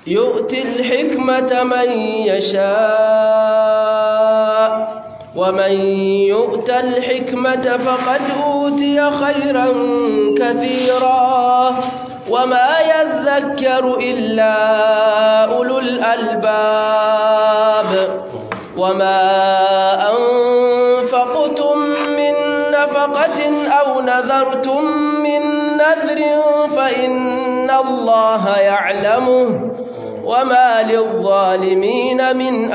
يؤتي الحكمة من يشاء ومن يؤت الحكمة فقد أوتي خيرا كثيرا وما يذكر إلا أولو الألباب وما أنفقتم من نفقة أو نذرتم من نذر فإن الله يعلمه وما للظالمين من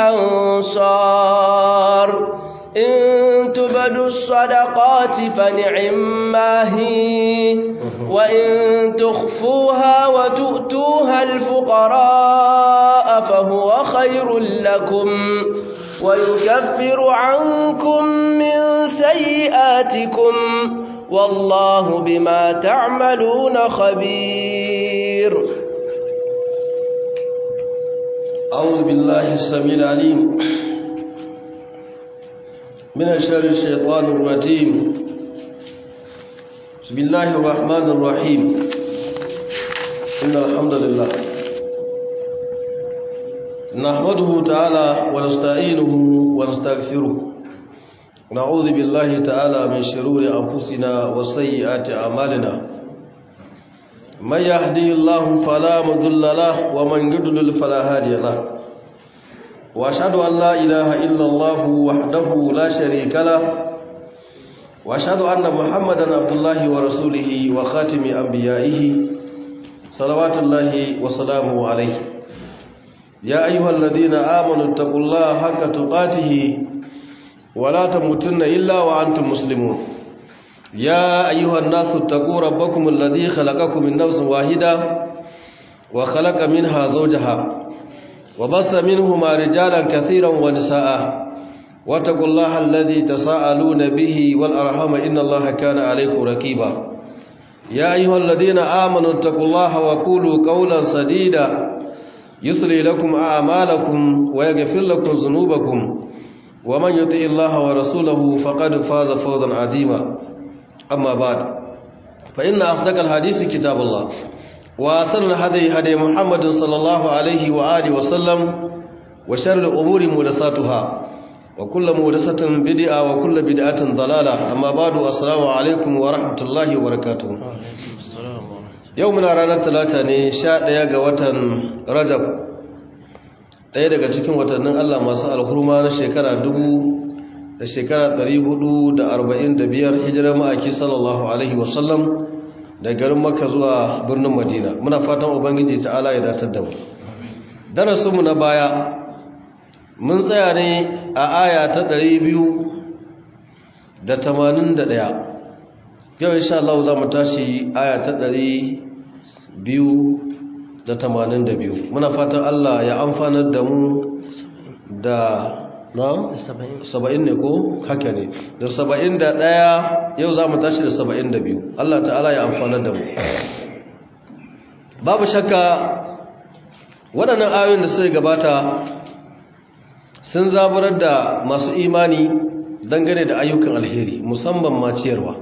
أنصار إن تبدوا الصدقات فنعما هي وإن تخفوها وتؤتوها الفقراء فهو خير لكم ويكفر عنكم من سيئاتكم والله بما تعملون خبير أعوذ بالله السميع العليم من شر الشيطان الرجيم بسم الله الرحمن الرحيم إن الحمد لله نحمده تعالى ونستعينه ونستغفره ونعوذ بالله تعالى من شرور أنفسنا وسيئات أعمالنا من يهدي الله فلا مضل له ومن يضلل فلا هادي له واشهد ان لا اله الا الله وحده لا شريك له واشهد ان محمدا عبد الله ورسوله وخاتم انبيائه صلوات الله وسلامه عليه يا ايها الذين امنوا اتقوا الله حق تقاته ولا تموتن الا وانتم مسلمون يا أيها الناس اتقوا ربكم الذي خلقكم من نفس واحدة وخلق منها زوجها وبص منهما رجالا كثيرا ونساء واتقوا الله الذي تساءلون به والأرحام إن الله كان عليكم ركيبا يا أيها الذين آمنوا اتقوا الله وقولوا قولا سديدا يصلي لكم أعمالكم ويغفر لكم ذنوبكم ومن يطع الله ورسوله فقد فاز فوزا عظيما أما بعد فإن أصدق الحديث كتاب الله وأسر الهدي هدي محمد صلى الله عليه وآله وسلم وشر الأمور مهدساتها وكل مهدسة بدعة وكل بدعة ضلالة أما بعد السلام عليكم ورحمة الله وبركاته يومنا رانا ثلاثة ne sha ɗaya ga watan Rajab ɗaya daga cikin watannin Allah masu alhurma na shekara dubu da shekara 445 hijirar ma'aiki sallallahu alaihi wasallam da garin makka zuwa birnin madina muna fatan ubangiji ta'ala ya datar da mu darasinmu na baya mun tsaya ne a aya ta 281 yau insha Allah za mu tashi aya ta 282 muna fatan Allah ya amfanar da mu da na? saba'in ne ko haka ne da saba'in da ɗaya yau za mu tashi da saba'in da biyu Allah ta'ala ya amfanar da mu babu shakka waɗannan ayoyin da suka gabata sun zaburar da masu imani dangane da ayyukan alheri musamman ma ciyarwa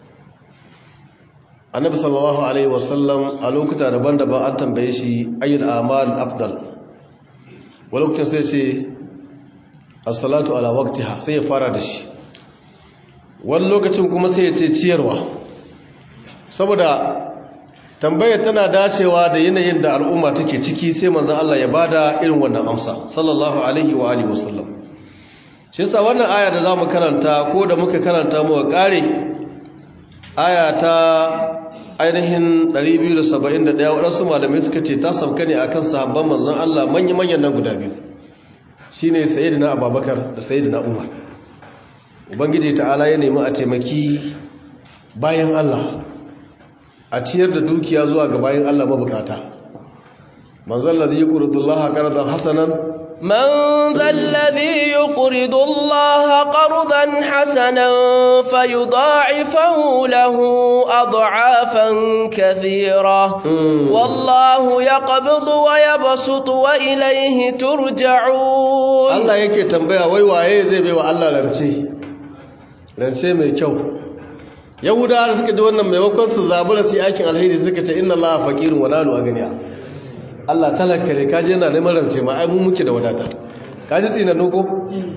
annabi sallallahu alaihi wasallam a lokuta daban-daban an tambaye shi ayyul amal afdal wa lokacin sai ce as-salatu ala waqtiha sai ya fara da shi wani lokacin kuma sai ya ce ciyarwa saboda tambaya tana dacewa da yanayin da al'umma take ciki sai manzon Allah ya bada irin wannan amsa sallallahu alaihi wa alihi wasallam shi yasa wannan aya da zamu karanta ko da muka karanta mu kare aya ta ainihin 271 waɗansu malamai suka ce ta sauka ne akan sahabban manzon Allah manya-manyan nan guda biyu shine sayyidina Abubakar da sayyidina Umar ubangiji ta'ala ya nemi a taimaki bayan Allah a ciyar da dukiya zuwa ga bayan Allah mabukata manzon ladhi yuqridullaha qardan hasanan من ذا الذي يقرض الله قرضا حسنا فيضاعفه له أضعافا كثيرة والله يقبض ويبسط وإليه ترجعون Allah yake tambaya wai waye zai bai wa Allah rance rance mai kyau yahudawa da suka ji wannan maimakon su zabura su yi aikin alheri suka ce inna allaha faqirun wa nahnu aghniya Allah talaka ne kaji yana neman rance ma ai mun muke da wadata kaji tsinannu ko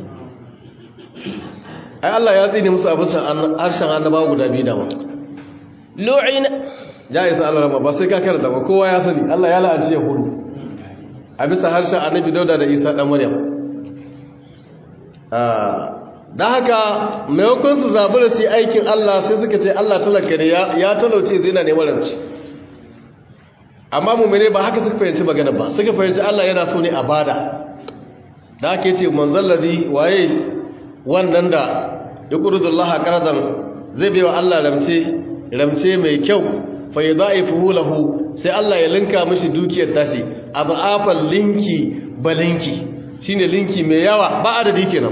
ai Allah ya tsine musu abin harshen annabawa guda biyu da ma lu'ina ya isa Allah rama ba sai ka karanta ba kowa ya sani Allah ya la'anci yahudu a bisa harshen annabi dauda da isa dan maryam da haka maimakon su zabi da su aikin Allah sai suka ce Allah talaka ne ya talauce zai na neman rance amma mummune ba haka suka fahimci magana ba suka fahimci Allah yana so ne a bada da haka yace manzal ladhi waye wannan da yuqridullaha qardan zai bai wa Allah ramce ramce mai kyau fa yudaifuhu lahu sai Allah ya linka mishi dukiyar tashi adafal linki balinki shine linki mai yawa ba adadi kenan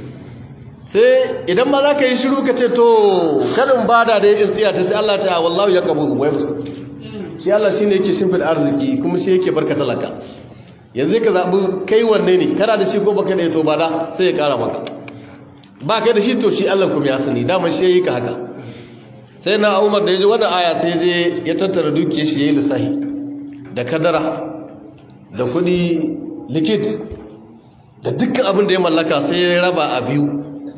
sai idan ma zaka yi shiru ka ce to kadin bada da in tsiya ta sai Allah ta wallahu yaqbu wa yus shi Allah shine yake shimfid arziki kuma shi yake barka talaka yanzu ka zabi kai wanne ne kana da shi ko baka da to bada sai ya kara maka ba kai da shi to shi Allah kuma ya sani daman shi yayi ka haka sai na umar da ya ji wannan aya sai je ya tattara dukiyar shi ya yi lissahi da kadara da kudi likit da dukkan abin da ya mallaka sai ya raba a biyu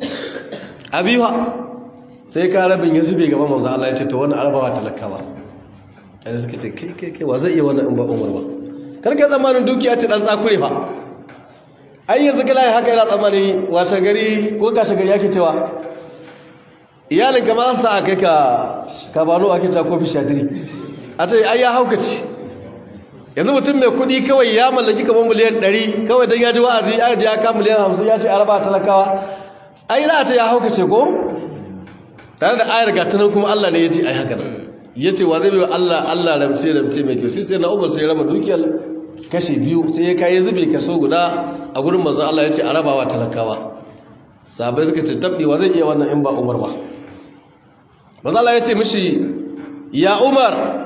a biyu ha sai ka rabin ya zube gaban manzo Allah ya ce to wannan arabawa talakawa sai suka ce kai kai kai wa zai iya wannan in ba umar ba karka zamanin dukiya ce dan tsakure fa ai yanzu kala haka yana tsammani washe gari ko kashe gari yake cewa iyalin ka ma sa kai ka ka bano ake ta kofi shadiri a ce ai ya haukaci yanzu mutum mai kudi kawai ya mallaki kamar miliyan 100 kawai dan ya ji wa'azi ya ji ya ka miliyan 50 ya ce araba talakawa ai za a ce ya haukace ko tare da ayar ga tunan kuma Allah ne ya ce ai haka nan ya ce wa zai bai Allah Allah ramce ramce mai kyau shi sai na umar sai ya raba dukiyar kashi biyu sai ya kai zube kaso guda a gurin manzon Allah ya ce arabawa talakawa sabai suka ce tabbewa zai iya wannan in ba umar ba mazala ya ce mishi ya umar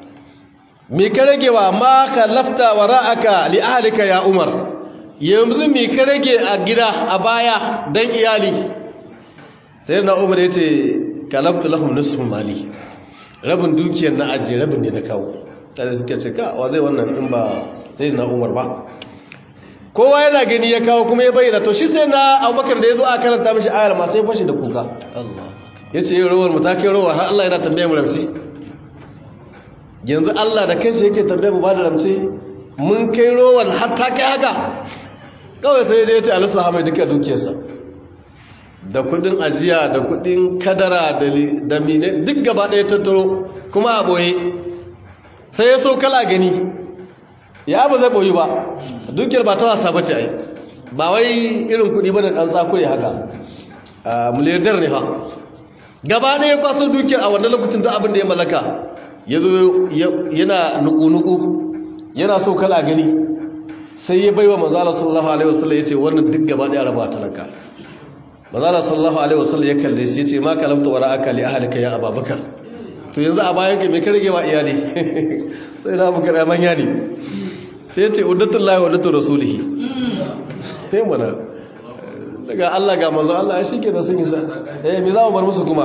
mi ka ragewa ma ka lafta wa ra'aka li ahlika ya umar yanzu mi ka rage a gida a baya dan iyali sai na umar ya ce ka lafta lahum nisfu mali rabin dukiyar na ajiye rabin ne da kawo tare suka ce ka wa zai wannan in ba sai na umar ba kowa yana gani ya kawo kuma ya bayyana to shi sai na abubakar da ya zo a karanta mashi ayar ma sai fashi da kuka ya ce yin rawar matakin rawar har Allah yana tambaye mu ramce yanzu Allah da kanshi yake tambaye mu ba da ramce mun kai rawar har ta kai haka kawai sai ya ce alisa hamai duka dukiyarsa da kudin ajiya da kudin kadara da mine duk gaba ɗaya tattaro kuma a ɓoye sai ya so kala gani ya ba zai ɓoyi ba dukiyar ba ta wasa bace ai ba wai irin kudi ba da ɗan tsakure haka miliyardar ne ha gaba ɗaya kwaso dukiyar a wannan lokacin duk abin da ya mallaka ya zo yana nuku-nuku yana so kala gani sai ya baiwa manzala sallallahu alaihi wasallam ya ce wannan duk gaba ɗaya raba talaka manzala sallallahu alaihi wasallam ya kalle shi ya ce ma kalamta wara aka li ahlika ya ababakar to yanzu a bayan ka me ka rage wa iyali sai na bukar ya manya ne sai ya ce uddatul lahi wa uddatul rasulihi sai mana daga Allah ga manzo Allah shi ke da sun isa eh me za mu bar musu kuma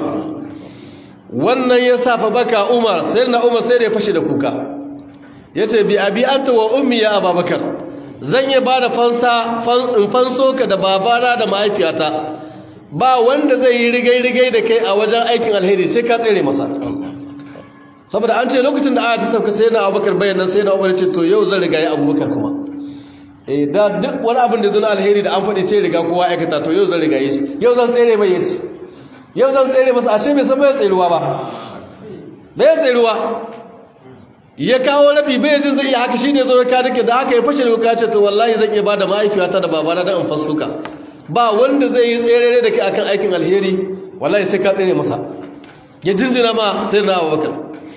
wannan ya safa baka Umar sai na Umar sai da ya fashe da kuka yace bi abi anta wa ummi ya Abubakar zan yi bada fansa in fanso ka da babana da mahaifiyata ba wanda zai yi rigai rigai da kai a wajen aikin alheri sai ka tsere masa saboda an ce lokacin da aya ta sauka sai na Abubakar bayyana sai na Umar ce to yau zan riga ya Abubakar kuma eh da duk wani abin da zan alheri da an faɗi sai riga kowa aikata to yau zan riga yi shi yau zan tsere mai yace yau zan tsere masa ashe bai san bai tseruwa ba bai tseruwa ya kawo rabi bai jin zai iya haka shine zo ya ka dake da haka ya fashe da kuka ce to wallahi zan iya bada mahaifiyata da babana dan in fasuka ba wanda zai yi tsere da kai akan aikin alheri wallahi sai ka tsere masa ya jinjina ma sai na Abubakar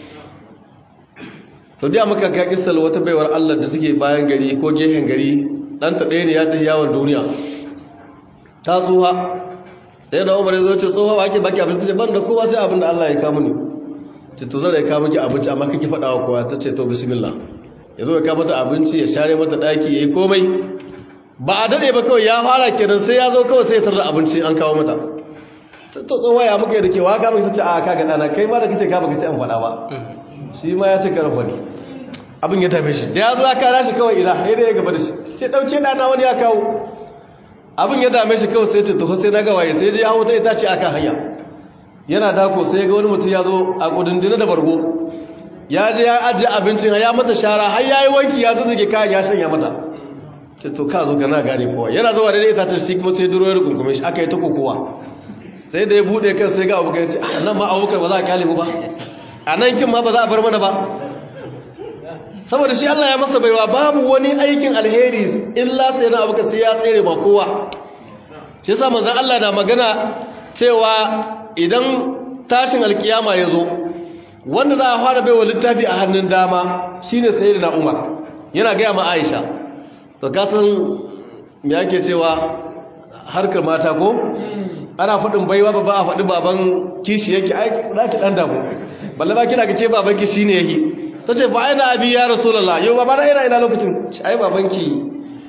sau da muka ka kisal wata baiwar Allah da suke bayan gari ko gehen gari ɗanta ɗaya ne ya tafi yawon duniya ta tsuha sai da umar ya zo ce tsoha ba ake baki abinci ce ban da kowa sai abin da Allah ya kamu ne ce to zara ya kawo miki abinci amma kake faɗa wa kowa ta ce to bismillah ya zo ya kawo mata abinci ya share mata ɗaki ya yi komai ba a daɗe ba kawai ya fara kenan sai ya zo kawai sai ya tarda abinci an kawo mata to tsoha ya muka yi da ke wa ka miki ta ce a kaga ɗana kai ma da kake ka baka ci an faɗa ba shi ma ya ce karfa ne abin ya tabe shi da ya zo ya kara shi kawai ina ya da ya gaba da shi ce ɗauke ɗana wani ya kawo abin ya dame shi kawai sai ce tafi sai na gawaye sai je hawo ta ita ce akan hanya yana dako sai ga wani mutum ya zo a kudindina da bargo ya je ya ajiye abincin ya mata shara har ya yi wanki ya zazzage kayan ya shanya mata ce to ka zo gana gane kowa yana zuwa da ita ta shi kuma sai duro ya rukunkume shi aka yi ta kokowa sai da ya bude kan sai ga abokan ce a nan ma abokan ba za a kyale mu ba a nan kin ma ba za a bar mana ba saboda shi Allah ya masa baiwa babu wani aikin alheri illa sai na abuka sai ya tsere ba kowa shi yasa manzon Allah na magana cewa idan tashin alkiyama ya zo wanda za a fara baiwa littafi a hannun dama shine sayyidina Umar yana ga ma Aisha to kasan me yake cewa harkar mata ko ana faɗin baiwa ba ba a faɗi baban kishi yake ai za ki ɗan damu balle ba kina ga ke baban ki shine yake ta ce ba aina abi ya rasulallah yau ba na ina ina lokacin ci ai babanki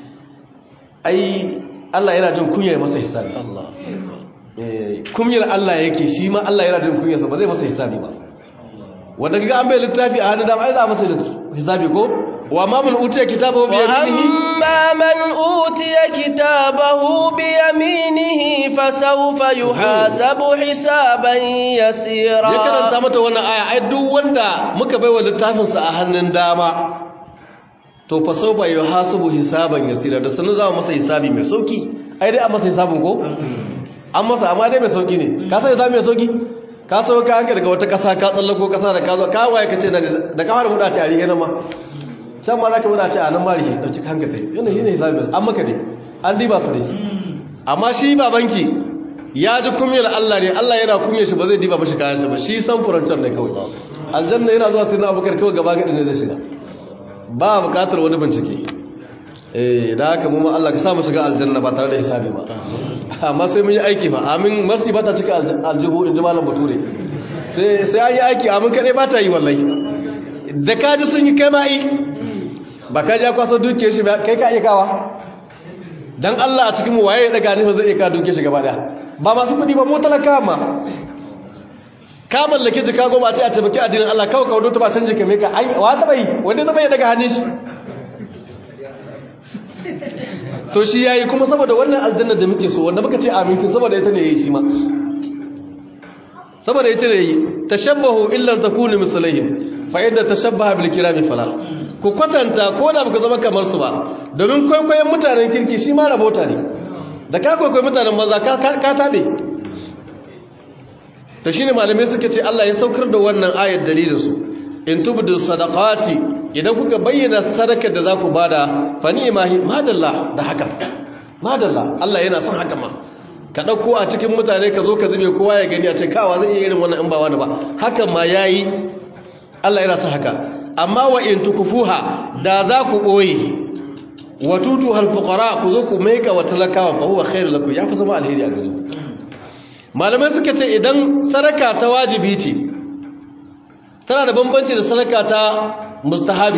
ai Allah yana jin kunya masa hisabi Allah kunyar Allah yake shi ma Allah yana jin kunyarsa ba zai masa hisabi ba wanda kaga an bai littafi a hannun dama ai za a masa hisabi ko wa ma man utiya kitabahu bi yaminihi amma man utiya kitabahu bi yaminihi fasawfa yuhasabu hisaban yasira ya karanta mata wannan aya ai duk wanda muka baiwa littafin sa a hannun dama to fasawfa yuhasabu hisaban yasira da sanin za mu masa hisabi mai sauki ai dai an masa hisabin ko an masa amma dai mai sauki ne ka san hisabi mai sauki ka so ka hanka daga wata kasa ka tsallako kasa da ka zo ka waye ka ce da ka fara buɗa ce a rihe nan ma can ma za ka buɗa ce a nan ma rihe ɗauki hanka dai yana yi ne hisabi an maka dai an diba su dai amma shi babanki ya ji kumiyar Allah ne Allah yana kumiyar shi ba zai diba mashi kayan shi ba shi san furantar ne kawai aljanna yana zuwa sirrin abubakar kawai gaba gaɗi ne zai shiga ba buƙatar wani bincike eh da haka mu Allah ka sa mu shiga aljanna ba tare da hisabi ba amma sai mun yi aiki ba amin marsi ba ta cika aljihu in ji malam bature sai sai an yi aiki amin kadai ba ta yi wallahi da ka ji sun yi kai ma'i ba ka ja kwasa duke shi ba kai ka iya kawa dan Allah a cikin mu waye ya daga ne ba zai iya ka duke shi gaba daya ba masu kudi ba mu talaka ma ka mallake jika goma a ce a taimaki addinin Allah kawai kawo ta ba san jika mai ka wa ta bai wanda zai ya daga hannun shi to shi yayi kuma saboda wannan aljanna da muke so wanda muka ce amin kin saboda ita ne yayi shi ma saboda ita ne yayi tashabbahu illa takunu mislaihim fa idza tashabbaha bil kirami fala ku kwatanta ko da baka zama kamar su ba domin kwaikwayon mutanen kirki shi ma rabota ne da ka kwaikwayi mutanen banza ka ka tabe to shine malamai suka ce Allah ya saukar da wannan ayat dalilin su in tubdu sadaqati idan kuka bayyana sadakar da za ku bada fa ni'mahi madalla da haka madalla Allah yana son haka ma ka dauko a cikin mutane ka zo ka zube kowa ya gani a ce kawa zai iya irin wannan in ba wani ba hakan ma yayi Allah yana son haka amma wa in tukufuha da za ku boye wa tutu hal fuqara ku zo ku maika wa talakawa fa huwa khairu lakum ya fi zama alheri a gare ku malamai suka ce idan sadaka ta wajibi ce tana da bambanci da sadaka ta mustahabi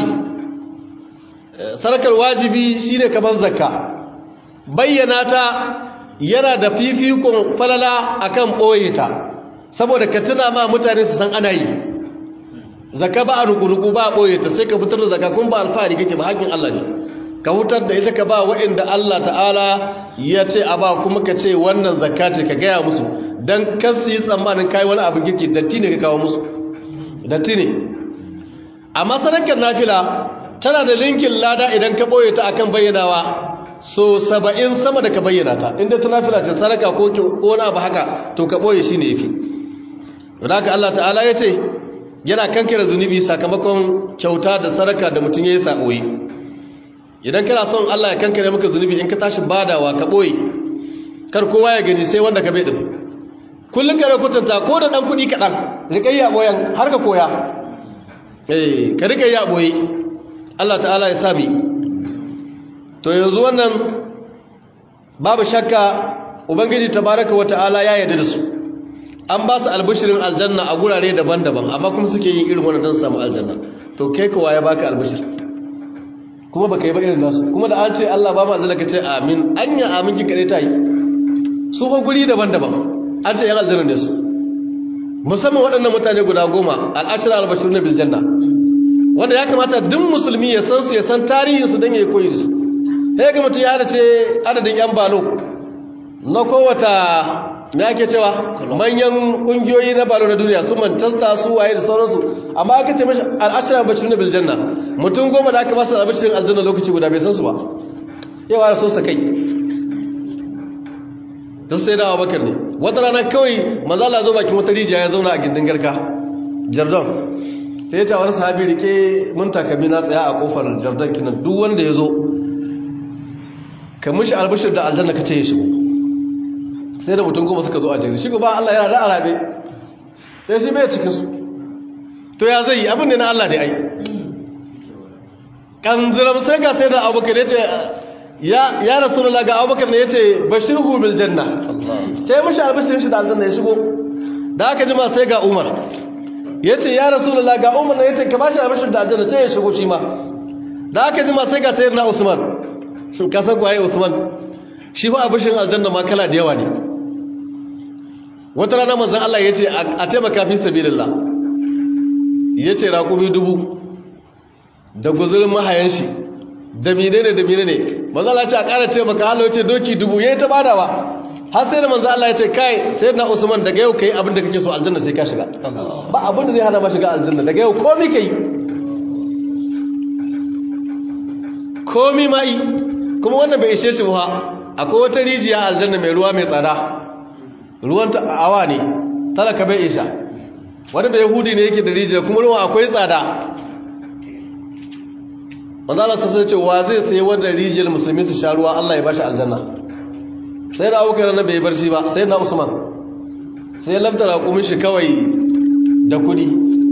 sadakar wajibi shine kamar zakka bayyana ta yana da fifikon falala akan boye ta saboda ka tuna ma mutane su san ana yi zakka ba a rukuruku ba a boye ta sai ka fitar da zakka kun ba alfahari kake ba hakkin Allah ne ka hutar da ita ka ba waɗanda Allah ta'ala ya ce a ba kuma ka ce wannan zakka ce ka gaya musu don kasu yi tsammanin kai wani abin kirki datti ne ka kawo musu datti ne amma sadakar nafila tana da linkin lada idan ka ɓoye ta akan bayyanawa so saba'in sama da ka bayyana ta inda ta nafila ce sadaka ko wani abu haka to ka ɓoye shi ne ya fi wadda Allah ta'ala ya ce yana kankira zunubi sakamakon kyauta da sadaka da mutum ya yi sa'o'i idan kana son Allah ya kankare maka zunubi in ka tashi badawa ka ɓoye kar kowa ya gani sai wanda ka bai ɗin kullum ka rakutanta ko da ɗan kuɗi kaɗan riƙayya ɓoyan har ka koya eh ka rika yi aboye Allah ta'ala ya sami to yanzu wannan babu shakka ubangiji tabaraka wa ta'ala ya yarda da su an ba su albishirin aljanna a gurare daban-daban amma kuma suke yin irin wannan don samu aljanna to kai kowa ya baka albishir kuma baka yi ba irin nasu kuma da an ce Allah ba mu aljanna ka ce amin anya amin ki kare ta yi su fa guri daban-daban an ce yan aljanna ne su musamman waɗannan mutane guda goma al'ashir albashir na biljanna wanda ya kamata duk musulmi ya san su ya san tarihinsu don ya yi koyi su sai ga mutum ya ce adadin yan balo na kowata me ake cewa manyan kungiyoyi na balo na duniya su manchester su waye da sauransu amma aka ce mashi al'ashirar bashirin da biljanna mutum goma da aka masa albashirin aljanna lokaci guda bai san su ba yawa da so sa kai don sai dawa bakar ne wata rana kawai mazala zo bakin wata rijiya ya zauna a gindin garka jardon sai ya ce wani sahabi rike mun takami na tsaya a kofar jardon kinan duk wanda ya zo ka mishi albashir da aljanna ka ce ya shigo sai da mutum goma suka zo a jere shigo ba Allah yana da arabe ya shi bai cikin su to ya zai yi abin da na Allah da ai kanziram sai ga sai da abubakar ya ce ya ya rasulullah ga abubakar ne ya ce bashirhu bil janna ta yi mishi albashir shi da aljanna ya shigo da aka jima sai ga umar ya ce ya rasulullah ga umar ne ya ce ka bashi albashir da aljanna sai ya shigo shi ma da aka jima sai ga sayyidina usman kasan kwaye usman shi fa abishin aljanna ma kala da yawa ne wata rana manzan Allah ya ce a taimaka fi sabilillah ya ce raƙumi dubu da guzurin mahayan shi da mine ne da mine ne manzan Allah ya ce a ƙara taimaka Allah ya ce doki dubu ya yi ta badawa har sai da manzan Allah ya ce kai sai na usman daga yau ka yi abin da kake so aljanna sai ka shiga ba abin da zai hana ma shiga aljanna daga yau komi ka yi komi ma yi kuma wannan bai ishe shi ba akwai wata rijiya aljanna mai ruwa mai tsada ruwan ta awa ne talaka bai isha wani bai yahudi ne yake da rijiya kuma ruwan akwai tsada manzala sassan ce wa zai sai wadda rijiyar musulmi su sha ruwa allah ya bashi aljanna sai na abokan na bai barci ba sai na usman sai ya lamta raƙumin shi kawai da kudi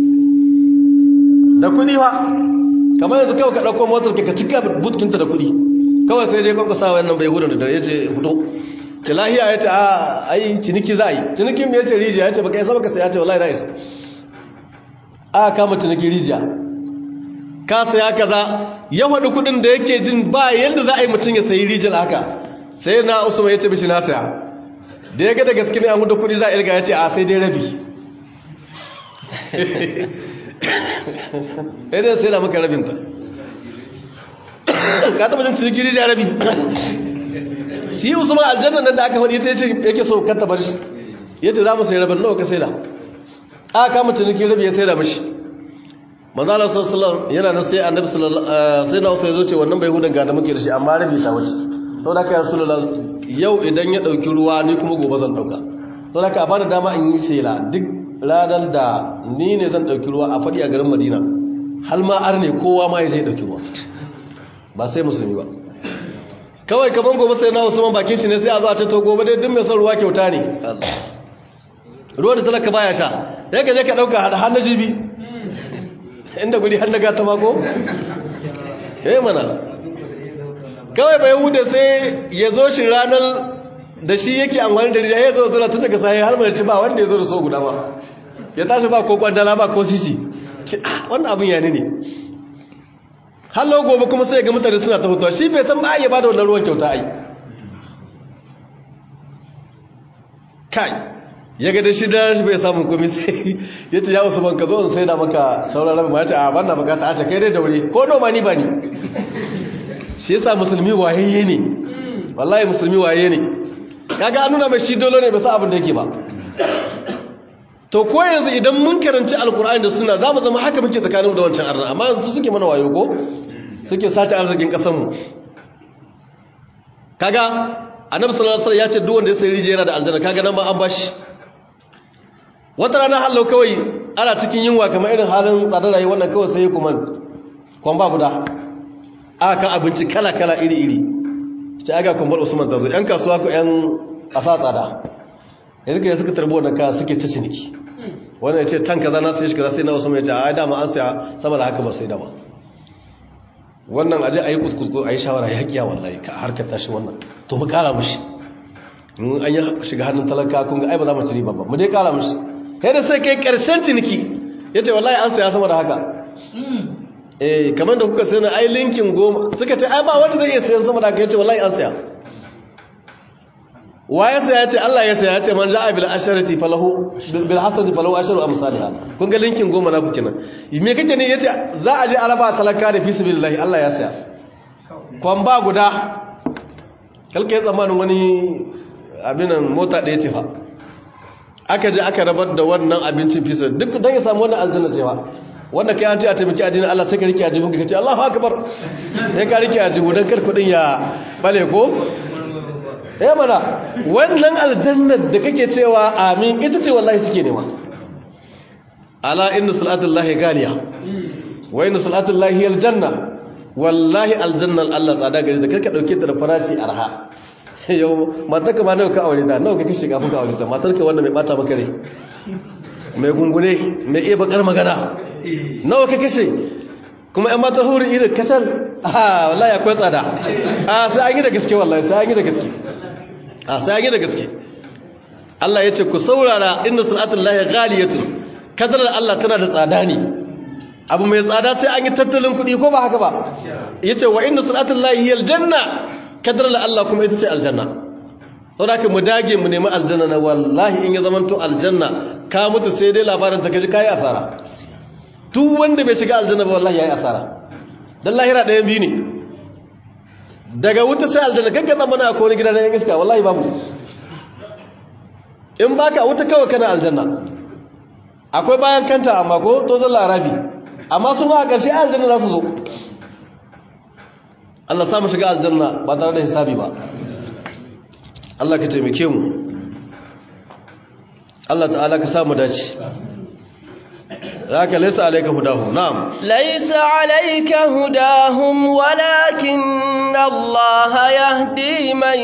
da kudi ba kamar yanzu kawai ka ɗauko motar ka cika butkinta da kudi kawai sai dai kwakwasa wannan bai hudun da dare ya ce fito ce lahiya ya ce a ai ciniki za a yi cinikin mai ya ce rijiya ya ce baka yi saba ka saya ce wallahi na isa a kama ciniki rijiya ka saya kaza ya faɗi kudin da yake jin ba yadda za a yi mutum ya sayi rijiyar haka sai na usman ya ce bishi na saya da ya ga da gaske ne an hudu kudi za a irga ya ce a sai dai rabi ya sai da maka rabinta ka taba jin ciniki rijiya rabi shi usman aljanna nan da aka faɗi ta yace yake so ka tabar shi yace za mu sai rabin nawa ka sai da aka kama ciniki rabi ya sai da mishi manzo Allah sallallahu yana nan sai annabi sallallahu sai na usa ya zo ce wannan bai hudan ga da muke da shi amma rabi ta wuce to da kai rasulullah yau idan ya dauki ruwa ni kuma gobe zan dauka to da ka a bada dama in yi shela duk ranar da ni ne zan dauki ruwa a faɗi a garin Madina hal ma arne kowa ma ya je dauki ruwa ba sai musulmi ba kawai kaman gobe sai na usman bakin shi ne sai a zo a ce to gobe dai duk mai son ruwa kyauta ne ruwa da talaka baya sha sai ka je ka dauka har na jibi inda guri har na gata mako eh mana kawai bai hude sai ya zo shi ranar da shi yake amfani da rijiya ya zo zuwa ta saka sai har mai ci ba wanda ya zo da so guda ba ya tashi ba ko kwandala ba ko sisi wannan abin ya ne ne hallo gobe kuma sai ga mutane suna ta hutuwa shi bai san ba ya bada wannan ruwan kyauta ai kai ya ga da shi da shi bai samu komai sai ya ce ya wasu ban ka zo in sai da maka sauran rabin ma ya ce a ban na bukata a ce kai dai da wuri ko noma ni ba ni shi yasa musulmi wayayye ne wallahi musulmi wayayye ne kaga an nuna mai shi dole ne bai sa abin da yake ba to ko yanzu idan mun karanci alkur'ani da suna za mu zama haka muke tsakaninmu da wancan arna amma yanzu suke mana wayo ko suke sace arzikin kasanmu kaga annabi sallallahu alaihi wasallam ya ce duk wanda ya sayi rijiya yana da aljanna kaga nan ma an bashi wata rana hallo kawai ana cikin yunwa kamar irin halin tsadar rayuwar wannan kawai sai kuma kwan ba guda aka kan abinci kala kala iri iri ce aga kumbar usman ta zo yan kasuwa ko yan asa tsada yanzu ka suka tarbo wannan kaya suke ta ciniki wannan ya ce tan kaza na sai shi kaza sai na usman ya ce ai dama an saya sama da haka ba sai da ba wannan aje a yi kuskusko a yi shawara ya kiya wallahi ka harkar tashi wannan to mu kara mushi in an yi shiga hannun talaka kun ga ai ba za mu ci riba ba mu dai kara mushi kai da sai kai karshen ciniki ya ce wallahi an saya sama da haka eh kamar da kuka sai na ai linkin goma suka ce ai ba wanda zai iya sayan sama da haka ya ce wallahi an saya wa ya saya ce Allah ya saya ya ce man ja'a bil asharati falahu bil hasanati falahu asharu amsalha kun ga linkin goma na ku kenan me kake ne yace za a je araba talaka da fi sabilillah Allah ya saya kwan ba guda kalke tsamanin wani abinan mota ɗaya ce fa aka je aka rabar da wannan abincin fisa duk don ya samu wannan aljanna cewa wanda kai an ce a taimaki addinin Allah sai ka rike ajibu ka ce Allahu akbar sai ka rike ajibu dan kar kudin ya bale ko eh mana wannan aljannar da kake cewa amin ita ce wallahi suke nema ala inna salatullahi galiya wa inna salatullahi aljanna wallahi aljannar Allah tsada gari da karka dauke ta da farashi arha yau matarka ma nawa ka aure da nawa ka kashe kafin ka aure ta matarka wanda mai bata maka rai mai gungune mai iya bakar magana nawa ka kashe kuma yan matar huri irin kasar a wallahi akwai tsada a sai an yi da gaske wallahi sai an yi da gaske a sai an yi da gaske Allah ya ce ku saurara inna salatul lahi ghaliyatun kadarar Allah tana da tsada ne abu mai tsada sai an yi tattalin kuɗi ko ba haka ba yace wa inna salatul lahi aljanna kadar la Allah kuma ita ce aljanna sau da mu dage mu nemi aljanna na wallahi in ya zamanto aljanna ka mutu sai dai labarin ta kaji kayi asara duk wanda bai shiga aljanna ba wallahi yayi asara dan lahira ɗayan biyu ne daga wuta sai aljanna kan kan mana akwai wani gida na yan iska wallahi babu in baka wuta kawai kana aljanna akwai bayan kanta amma ko to zan larabi amma su ma a ƙarshe aljanna za su zo Allah samu shiga aljanna ba tare da hisabi ba Allah ka taimake mu Allah ta'ala ka samu dace zaka laysa alayka hudahum na'am laysa alayka hudahum walakin Allah yahdi man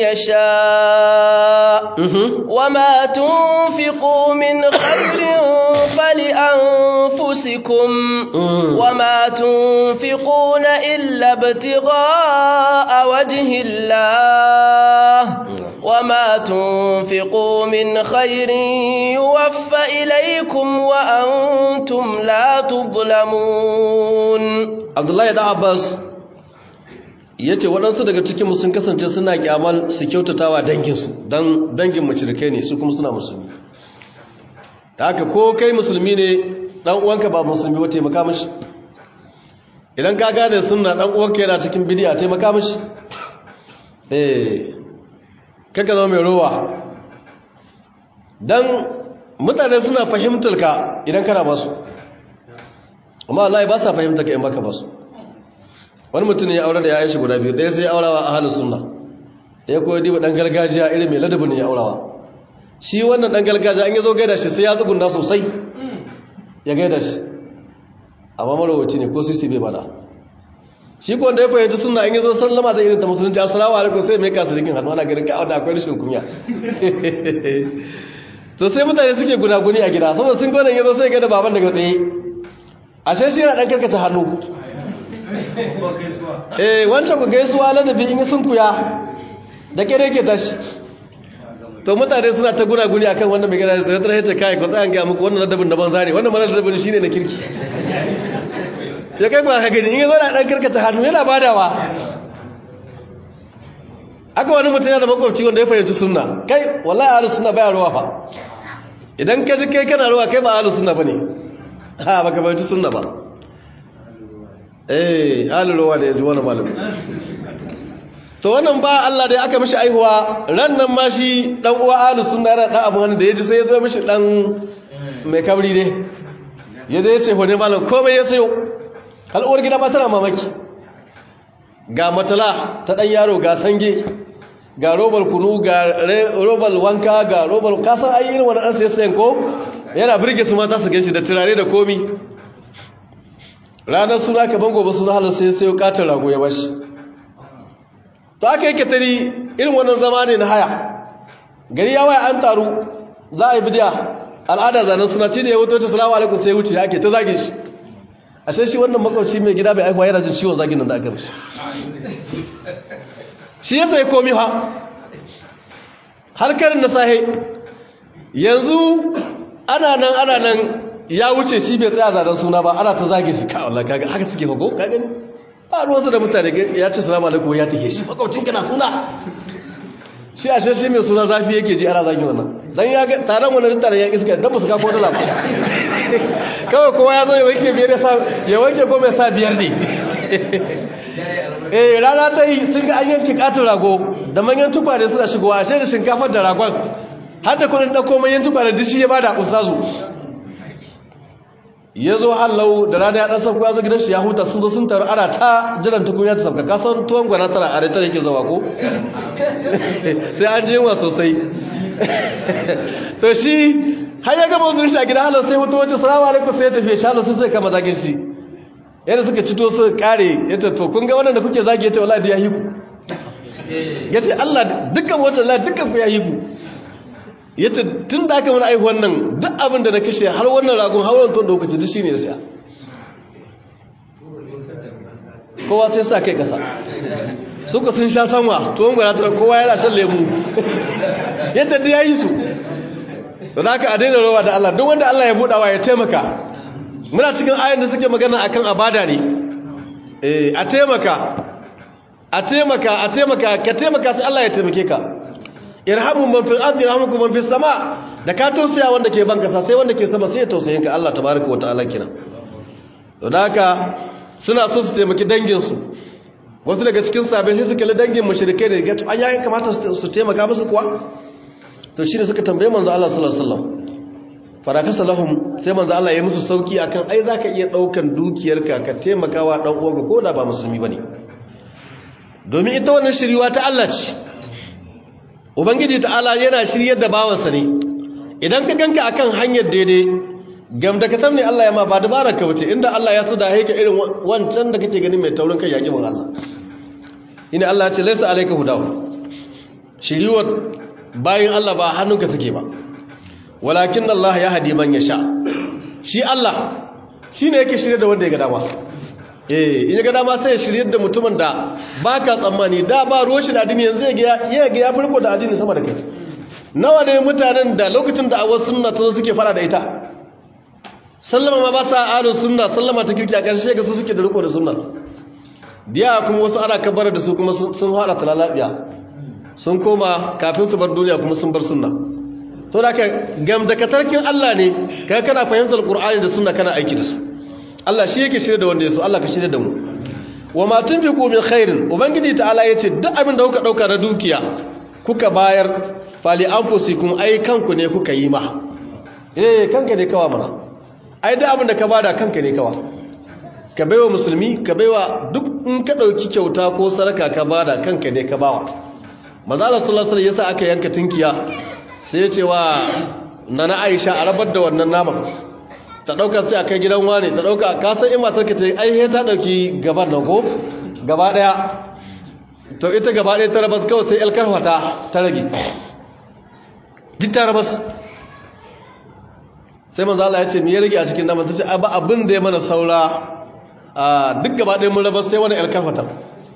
yasha wama tunfiqu min khairin fali anfusikum wama tunfiquna illa ibtigha'a wajhi Allah وما تنفقوا من خير يوفى إليكم وأنتم لا تظلمون عبد الله بن عباس yace waɗansu daga cikinmu sun kasance suna kyamal su kyautatawa danginsu don dangin mashirikai ne su kuma suna musulmi ta haka ko kai musulmi ne ɗan uwanka ba musulmi ba taimaka mashi idan ka gane suna ɗan uwanka yana cikin bidiya taimaka mashi eh kaka zama mai rowa don mutane suna fahimtar ka idan kana basu amma Allah ba sa fahimtar ka in baka basu wani mutum ya aure da ya aishi guda biyu ɗaya sai aurawa a halin sunna ɗaya kuwa diba ɗan gargajiya irin mai ladabin ya aurawa shi wannan ɗan gargajiya an yi zo gaida shi sai ya tsugunda sosai ya gaida shi amma marowaci ne ko sisi bai bada shi ko da ya fahimci suna in yi zo sallama zai irin ta musulunci assalamu alaikum sai mai kasu rikin hannu ana ganin ka da akwai rashin kunya to sai mutane suke gunaguni a gida saboda sun gwanan yazo sai ga da baban daga tsaye ashe shi yana dan karkace hannu eh wancan ku gaisuwa ladabi in sun kuya da kere ke tashi to mutane suna ta gunaguni akan wannan mai gida sai ta rahace kai ko tsayan ga muku wannan ladabin da ban zare wannan mara ladabin shine na kirki ya kai ba ka gani in yi zo da ɗan karkata hannu yana badawa aka wani mutum yana da makwabci wanda ya fahimci sunna kai wallahi ahlus sunna baya ruwa fa idan ka ji kai kana ruwa kai ba ahlus sunna bane ha baka fahimci sunna ba eh ahlul ruwa da yaji wani malami to wannan ba Allah da aka mishi aihuwa ran nan ma shi dan uwa ahlus sunna yana dan abu da yaji sai ya zo mishi dan mai kabri ne ya zai ce hone malam komai ya sayo al'uwar gida ba tana mamaki ga matala ta ɗan yaro ga sange ga robar kunu ga robar wanka ga robar kasan ayi irin wani ɗansa ya sayan ko yana birge su mata su ganshi da turare da komi ranar suna ka bango ba suna halar sai sayo katin rago ya bashi to aka yake tari irin wannan zama ne na haya gari ya waya an taru za a yi bidiya al'ada zanen suna shi ne ya wuto ta salamu alaikum sai wuce ake ta zage shi ashe shi wannan makwabci mai gida bai aihuwa yana jin ciwon zagin nan da aka mishi shi ya sai komi ha harkarin na sahe yanzu ana nan ana nan ya wuce shi bai tsaya zanen suna ba ana ta zage shi ka Allah kaga haka suke hago ka gani ba ruwansa da mutane ya ce salamu alaikum ya take shi makwabcin kana suna shi a shi mai suna zafi yake ji ana zagi wannan dan ya ga taron wannan taron ya iska dan ba su kafo dala ba kawai kowa ya zo ya wanke biyar ya sa ya wanke ko mai sa biyar ne eh rana ta yi sun ga an yanke katon rago da manyan tukwane suna shigowa ashe da shinkafar da ragon har da kudin ɗauko manyan tukwane duk shi ya bada ustazu ya zo hallau da rana ya ɗan sauko ya zo gidan shi ya huta sun zo sun taru ana ta jiran tukunya ta sauka kasan tuwon gwana tana a rita yake zawa ko sai an jinwa sosai to shi har ya gama zuwa shi a gida hallau sai mutu wacce salamu alaikum sai ya tafi shi hallau sai sai kama zagin shi yadda suka cito su kare ya ce to kun ga wannan da kuke zagi ya ce wala da ya yi ku ya ce allah dukkan wata la dukkan ku ya yi ku ya ce tun da aka mana aihuwan nan duk abin da na kashe har wannan ragon har wannan tuwon da kuka ci duk shi ne ya siya kowa sai sa kai kasa suka sun sha sanwa tuwon gwanatar kowa yana shan lemu yadda da ya yi su da aka a daina rawa da Allah duk wanda Allah ya buɗawa ya taimaka muna cikin ayin da suke magana akan abada ne eh a taimaka a taimaka a taimaka ka taimaka sai Allah ya taimake ka irhamu man fil ardi yarhamukum man fis sama da ka tausaya wanda ke ban kasa sai wanda ke sama sai ya tausayin ka Allah tabaaraka wa ta'ala kina to haka suna so su taimaki dangin su wasu daga cikin sabai sai suka li dangin mushrikai da gato an yayin kamata su taimaka musu kuwa to shine suka tambaye manzo Allah sallallahu alaihi wasallam farakasa lahum sai manzo Allah ya musu sauki akan ai zaka iya daukan dukiyarka ka taimakawa dan uwanka ko da ba musulmi bane domin ita wannan shiriwa ta Allah ce ubangiji ta'ala yana shiryar da bawansa ne idan ka ganka akan hanyar daidai gamda ka tamne Allah ya ma ba dabarar ka wuce inda Allah ya tsada haika irin wancan da kake gani mai taurin kai yaki bin Allah ina Allah ya ce laysa alayka hudahu shiriwar bayin Allah ba hannunka take ba walakin Allah ya hadi man yasha shi Allah shine yake shirye da wanda ya ga dama eh in ya ga dama sai ya shirye da mutumin da baka tsammani da ba ruwan shi da addini yanzu ya ya ga ya furko da addini sama da kai nawa ne mutanen da lokacin da awas sunna ta suke fara da ita sallama ma ba sa ahlus sunna sallama ta kirki a ƙarshe ga su suke da riko da sunna diya kuma wasu ana kabara da su kuma sun fara talalabiya sun koma kafin su bar duniya kuma sun bar sunna to da ka gamdakatarkin Allah ne kai kana fahimtar Qur'ani da sunna kana aiki da su Allah shi yake shirye da wanda ya so Allah ka shirye da mu wa ma tunfiqu min khairin ubangiji ta'ala yace duk abin da kuka dauka na dukiya kuka bayar fali anfusikum ai kanku ne kuka yi ma eh kanka ne kawa mana ai duk abin da ka bada kanka ne kawa ka baiwa musulmi ka baiwa duk in ka dauki kyauta ko saraka ka bada kanka ne ka bawa manzo Allah sallallahu alaihi wasallam yasa aka yanka tinkiya sai ya ce wa nana aisha a rabar da wannan naman ta ɗauka sai a kai gidan wane ta ɗauka kasan in matar ka ce ai he ta ɗauki gaban nan ko gaba ɗaya to ita gaba ɗaya ta rabas kawai sai alkarfata ta rage duk ta rabas sai manzo Allah ya ce me ya rage a cikin naman ta ce ba abin da ya mana saura duk gaba ɗaya mun rabas sai wani alkarfata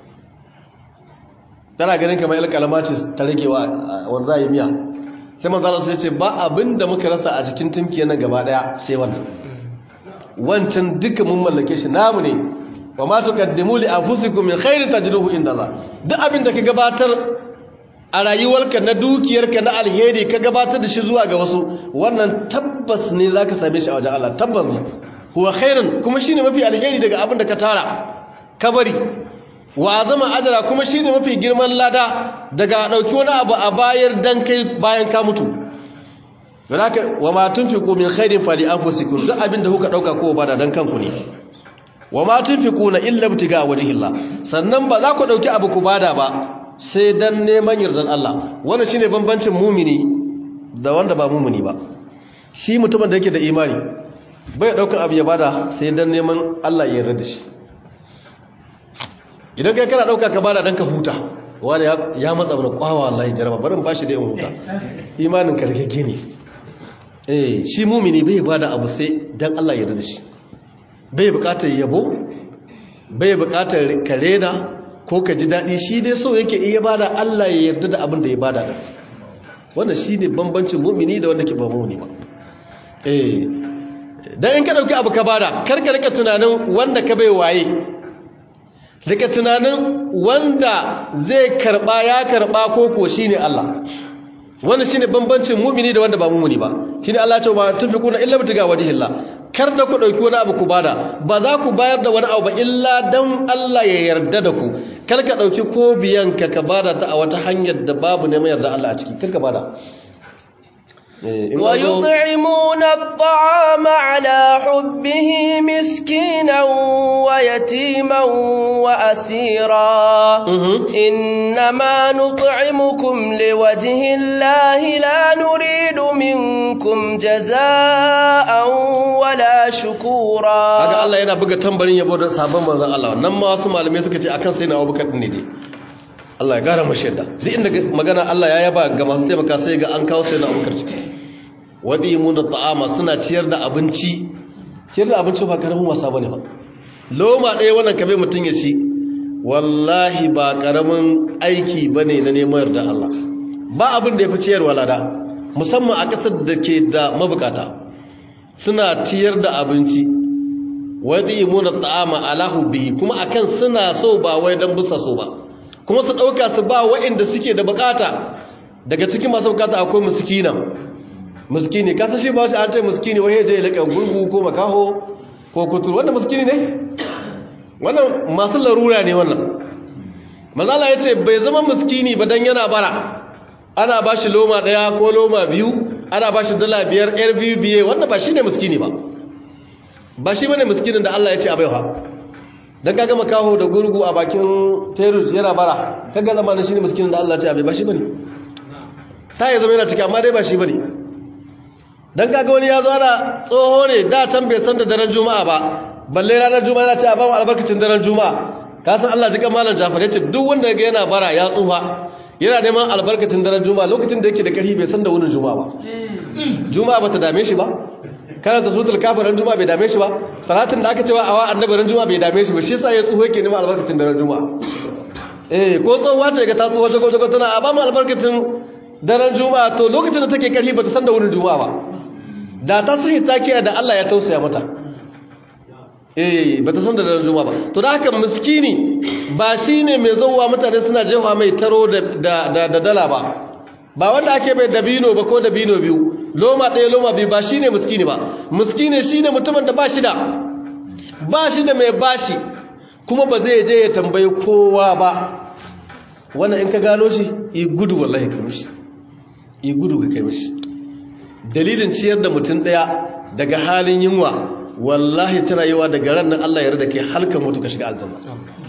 tana ganin kamar alkalama ce ta rage wa wanda za a yi miya sai manzala sai ce ba abin da muka rasa a cikin timkiyar nan gaba daya sai wannan wancan duka mun mallake shi namu ne wa ma tuqaddimu li anfusikum min khairin tajruhu inda Allah duk abin da ka gabatar a rayuwarka na dukiyarka na alheri ka gabatar da shi zuwa ga wasu wannan tabbas ne zaka same shi a wajen Allah tabbas ne huwa khairun kuma shine mafi alheri daga abin da ka tara ka bari wa zama ajara kuma shine mafi girman lada daga dauki wani abu a bayar dan kai bayan ka mutu zalaka wa ma tunfiqu min khairin fali anfusikum duk abinda kuka dauka ko bada dan kanku ne wa ma tunfiquna illa ibtiga wajhillah sannan ba za ku dauki abu ku bada ba sai dan neman yardan Allah wannan shine bambancin mumini da wanda ba mumini ba shi mutumin da yake da imani bai dauka abu ya bada sai dan neman Allah ya yarda da shi idan kai kana dauka ka bada dan ka huta wani ya matsa mana kwawa wallahi jaraba barin bashi da yin huta imanin ka rike ne eh shi mumini bai bada abu sai dan Allah ya yarda shi bai bukatar yabo bai bukatar karena ko ka ji dadi shi dai so yake iya bada Allah ya yarda da abin da ya bada din wannan shine bambancin mumini da wanda ke ba mumini ba eh dan in ka dauki abu ka bada kar ka rika tunanin wanda ka bai waye daga tunanin wanda zai karba ya karba ko ko shine Allah wannan shine bambancin mu'mini da wanda ba mu'mini ba shine Allah ya ce ba tunfiquna illa bitiga wajhillah kar da ku dauki wani abu ku bada ba za ku bayar da wani abu ba illa dan Allah ya yarda da ku kar ka dauki ko biyan ka ka bada ta a wata hanyar da babu neman yarda Allah a ciki kar ka bada ويطعمون الطعام على حبه مسكينا ويتيما وأسيرا إنما نطعمكم لوجه الله لا نريد منكم جزاء ولا شكورا haka Allah yana buga tambarin yabo da sabon manzon Allah nan ma wasu malamai suka ce akan sai na Abubakar ne dai Allah ya gara mashi yadda duk inda magana Allah ya yaba ga masu taimaka sai ga an kawo sai na Abubakar ciki wadi mun da ta'ama suna ciyar da abinci ciyar da abinci ba karamin wasa bane ba loma ɗaya wannan kabe mutum ya ci wallahi ba karamin aiki bane na neman yarda Allah ba abin da ya fi ciyarwa lada musamman a ƙasar da ke da mabukata suna ciyar da abinci wadi mun da ta'ama ala hubbihi kuma akan suna so ba wai dan busa so ba kuma su ɗauka su ba waɗanda suke da bukata daga cikin masu bukata akwai muskina muskini kasa shi ba wace an ce muskini wani ya je ya laƙa gurgu ko makaho ko kuturu wannan muskini ne wannan masu larura ne wannan mazala ya ce bai zama muskini ba don yana bara ana ba shi loma ɗaya ko loma biyu ana ba shi dala biyar yar biyu biye wannan ba shi ne muskini ba ba shi bane muskinin da Allah ya ce a baiwa don kaga makaho da gurgu a bakin terus yana bara kaga zama na shi ne muskinin da Allah ya ce a bai ba shi bane ta yi zama yana ciki amma dai ba shi bane don kaga wani ya zo ana tsoho ne da can bai san da daren juma'a ba balle ranar juma'a yana ce a ba mu albarkacin daren juma'a ka san Allah jika malam Jafar yace duk wanda ga yana bara ya tsufa yana neman albarkacin daren juma'a lokacin da yake da karfi bai san da wurin juma'a ba juma'a bata dame shi ba karanta suratul kafir ran juma'a bai dame shi ba salatin da aka cewa awa annabi ran juma'a bai dame shi ba shi yasa ya tsufa yake neman albarkacin daren juma'a eh ko tsohuwa ce ga ta tsuwa jago jago tana a ba mu albarkacin daren juma'a to lokacin da take karfi bata san da wurin juma'a ba da ta sun yi takiya da Allah ya tausaya mata eh ba ta san da daren juma'a ba to da haka miskini ba shine mai zauwa mutane suna jefa mai taro da da dala ba ba wanda ake bai dabino ba ko dabino biyu loma ɗaya loma biyu ba shine miskini ba miskini shine mutumin da ba shi da ba shi da mai bashi kuma ba zai je ya tambayi kowa ba wannan in ka gano shi i gudu wallahi ka mishi i gudu ka kai mishi dalilin ciyar da mutum ɗaya daga halin yunwa wallahi tana yiwa daga ran nan Allah ya rada ke halka mutu ka shiga aljanna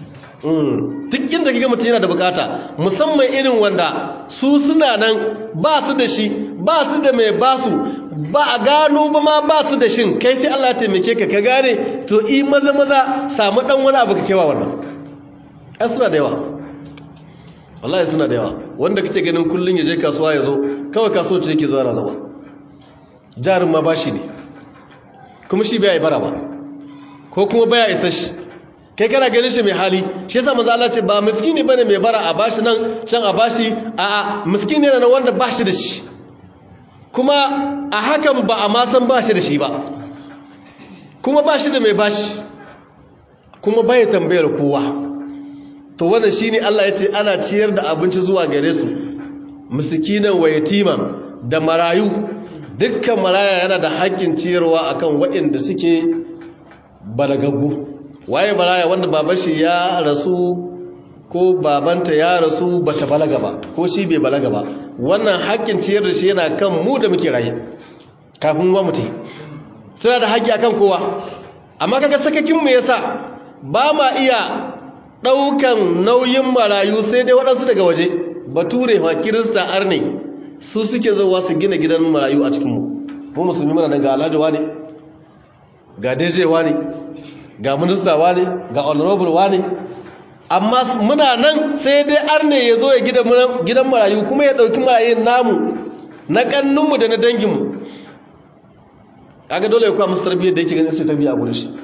duk inda kika mutum yana da bukata musamman irin wanda su suna nan ba su da shi ba su da mai basu ba a gano ba ma ba su da shin kai sai Allah ya taimake ka ka gane to i maza maza samu dan wani abu ka kewa wannan ai suna da yawa wallahi suna da yawa wanda kace ganin kullun ya je kasuwa ya zo kawai kasuwa ce yake zuwa na zama jarin ma bashi ne kuma shi bai bara ba ko kuma baya isa shi kai kana ganin shi mai hali shi yasa manzo Allah ce ba miskini bane mai bara a bashi nan can a bashi a a miskini ne wanda bashi da shi kuma a hakan ba a ma san bashi da shi ba kuma bashi da mai bashi kuma bai tambayar kowa to wannan shine Allah ya ce ana ciyar da abinci zuwa gare su miskinan wa yatiman da marayu dukkan maraya yana da haƙƙin ciyarwa akan waɗanda suke balagaggu waye maraya wanda baban shi ya rasu ko babanta ya rasu bata balaga ba ko shi bai balaga ba wannan haƙƙin ciyar da shi yana kan mu da muke raye kafin wa mutu suna da haƙƙi akan kowa amma kaga sakakin mu yasa ba ma iya ɗaukan nauyin marayu sai dai waɗansu daga waje bature wa kirista arne su suke zowa su gina gidan marayu a cikinmu mu musulmi mana daga alhaji ne ga dejewa ne ga minista ne ga honorable ne amma muna nan sai dai arne ya zo ya gidan marayu kuma ya ɗauki marayun namu na ƙannunmu da na danginmu kaga dole ya kuwa musu tarbiyyar da yake ganin sai tarbiyya a gurin shi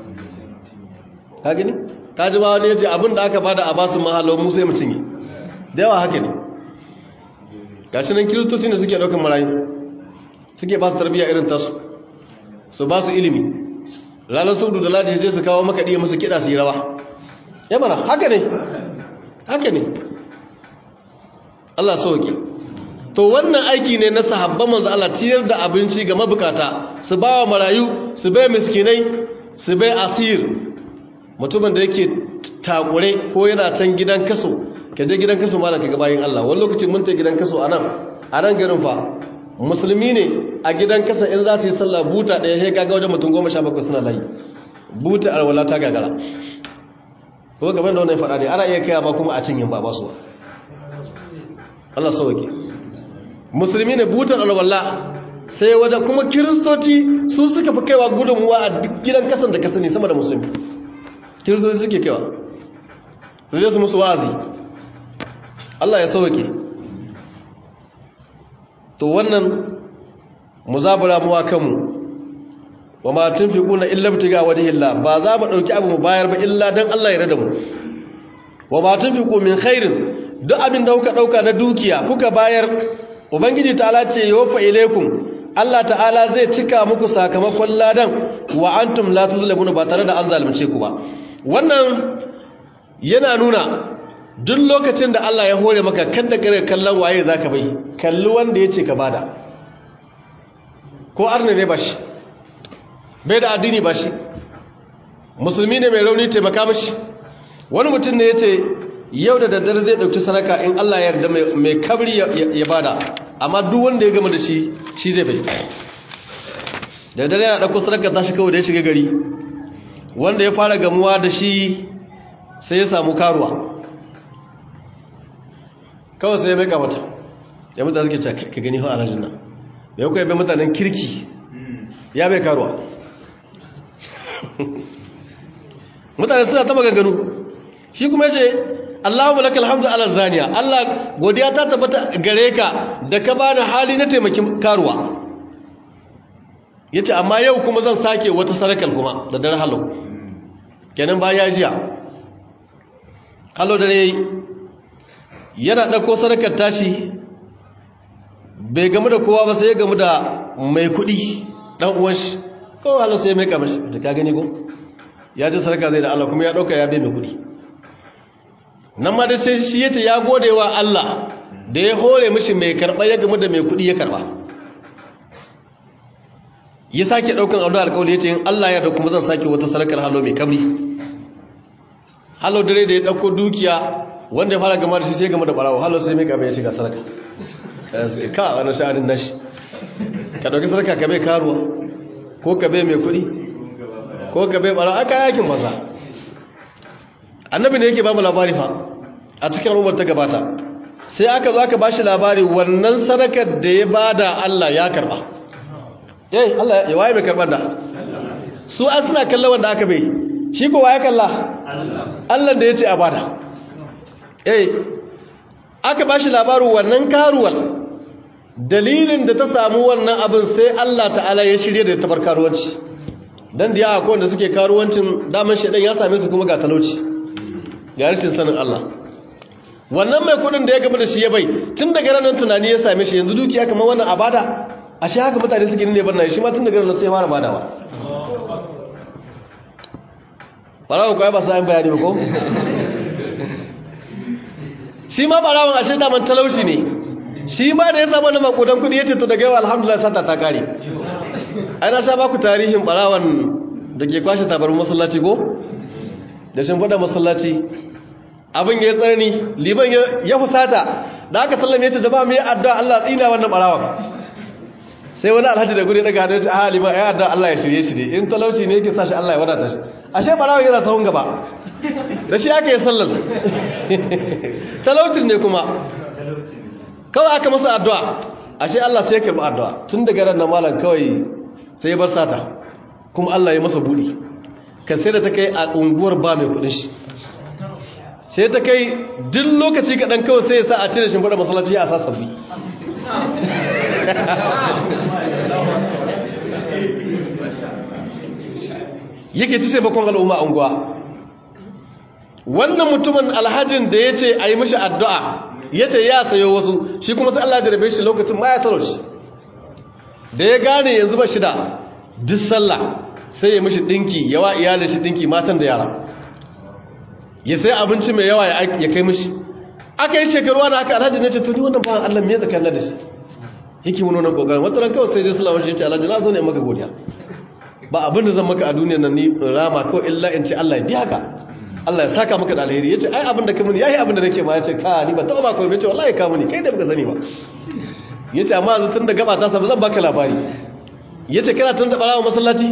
ka gani ka ji ba wani ya ce abin da aka bada a basu mahalo mu sai mu cinye da yawa haka ne gashi nan kiristoci ne suke ɗaukar marayu suke ba su tarbiyya irin tasu su ba su ilimi ranar saudu da ladi je su kawo makaɗi musu kiɗa su yi rawa ya mana haka ne haka ne Allah sauke to wannan aiki ne na sahabban manzo Allah ciyar da abinci ga mabukata su ba wa marayu su bai miskinai su bai asir mutumin da yake takure ko yana can gidan kaso ka je gidan kaso malam kaga bayin Allah wani lokacin mun ta gidan kaso anan a nan garin fa musulmi ne a gidan kasa in za su yi sallah buta ɗaya sai kaga wajen mutum goma sha bakwai suna layi buta alwala ta gagara ko gaban da wannan faɗa ne ana iya kai ba kuma a cinyin ba ba su ba Allah sauke musulmi ne butan alwala sai wajen kuma kiristoci su suka fi kaiwa gudunmuwa a duk gidan kasan da kasa ne sama da musulmi kiristoci suke kaiwa su je su musu wazi Allah ya sauke to wannan muzabura muwa kanmu wa ma tunfiquna illa ibtiga wajhillah ba za mu dauki abu mu bayar ba illa dan Allah ya rada mu wa ma tunfiqu min khairin duk abin da kuka dauka na dukiya kuka bayar ubangiji ta'ala ce yofa ilaikum Allah ta'ala zai cika muku sakamakon ladan wa antum la tuzlamuna ba tare da an zalunce ku ba wannan yana nuna duk lokacin da Allah ya hore maka kada kare kallon waye zaka bai kalli wanda yace ka bada ko arne ne bashi bai da addini bashi musulmi ne mai rauni taimaka mashi wani mutum ne yace yau da daddare zai dauki sadaka in Allah ya yarda mai kabri ya bada amma duk wanda ya gama da shi shi zai bai da daddare yana dauko sadaka ta shi kawai da ya shiga gari wanda ya fara gamuwa da shi sai ya samu karuwa kawai sai ya mai kamata ya mutane suke ce ka gani hau alhajin nan da yau kai bai mutanen kirki ya bai karuwa mutane suna ta maganganu shi kuma ce Allahumma lakal hamdu ala zaniya Allah godiya ta tabbata gare ka da ka bani hali na taimakin karuwa yace amma yau kuma zan sake wata sarakal kuma da dare halo kenan ba ya jiya halo dare yana dauko sarakar tashi bai gamu da kowa ba sai ya gamu da mai kudi dan uwan shi ko halo sai mai kamar shi da ka gani ko ya ji sarka zai da Allah kuma ya dauka ya bai mai kudi nan ma da sai shi yace ya gode wa Allah da ya hore mishi mai karba ya gamu da mai kudi ya karba ya sake daukan abu alƙawari yace in Allah ya da kuma zan sake wata sarakar halo mai kabri halo dare da ya dauko dukiya wanda ya fara gama da shi sai gama da barawo halo sai mai kame ya shiga sarka ka wani sha'anin nashi ka dauki sarka ka bai karuwa ko ka bai mai kuɗi ko ka bai barawo aka yakin masa annabi ne yake ba mu labari fa a cikin umar ta gabata sai aka zo aka bashi labari wannan sadakar da ya bada Allah ya karba eh Allah ya waye mai karbar da su an suna kallon wanda aka bai shi ko waye kalla Allah da yace a bada eh aka bashi labarin wannan karuwar dalilin da ta samu wannan abin sai Allah ta'ala ya shirye da tabar karuwanci dan da ya akwai wanda suke karuwancin daman shedan ya same su kuma ga talauci ga rashin sanin Allah wannan mai kudin da ya gaba da shi ya bai tun daga ranar tunani ya same shi yanzu dukiya kamar wannan abada a shi haka mutane suke ne barna shi ma tun daga ranar sai ya fara badawa barawa kuwa ba sa yin bayani ba ko shi ma barawan ashe daman talauci ne shi ma da ya samu na makudan kudi ya ce to daga yau alhamdulillah sata ta kare ana sha baku tarihin barawan da ke kwashe tabarin masallaci ko da shin fada masallaci abin ya tsarni liban ya fusata da aka sallame ya ce jama'a mai addu'a Allah tsina wannan barawan sai wani alhaji da guri daga hannun a liban ya addu'a Allah ya shirye shi ne in talauci ne yake sa shi Allah ya wadata shi ashe barawan yana sahun gaba da shi aka yi sallar talaucin ne kuma kawai aka masa addu'a ashe Allah sai ya karɓi addu'a tun daga ran na malam kawai sai ya bar sata kuma Allah ya masa buɗi ka sai da ta kai a unguwar ba mai kuɗin shi sai ta kai duk lokaci kaɗan kawai sai ya sa a cire shi faɗa masallaci a sa sabbi yake ci taimakon al'umma a unguwa wannan mutumin alhajin da ya ce a yi mashi addu'a ya ce ya sayo wasu shi kuma sai Allah jarabe shi lokacin ma ya talauci da ya gane yanzu ba shi da duk sallah sai ya mashi ɗinki yawa iyalin shi ɗinki matan da yara ya sai abinci mai yawa ya kai mishi aka yi shekaru wani aka alhaji ne ce to ni wannan bawan Allah me zakan da shi yake mun wannan kokarin wata ran kawai sai je sallama shi ya ce alhaji na zo ne maka godiya ba abin da zan maka a duniyar nan ni rama kawai illa in ce Allah ya biya ka Allah ya saka maka da alheri yace ai abin da ka muni yayi abin da nake ma yace ka ni ba taɓa ba kawai yace wallahi ka muni kai da baka sani ba yace amma yanzu tun da gaba ta sa zan baka labari yace kana tun da barawa masallaci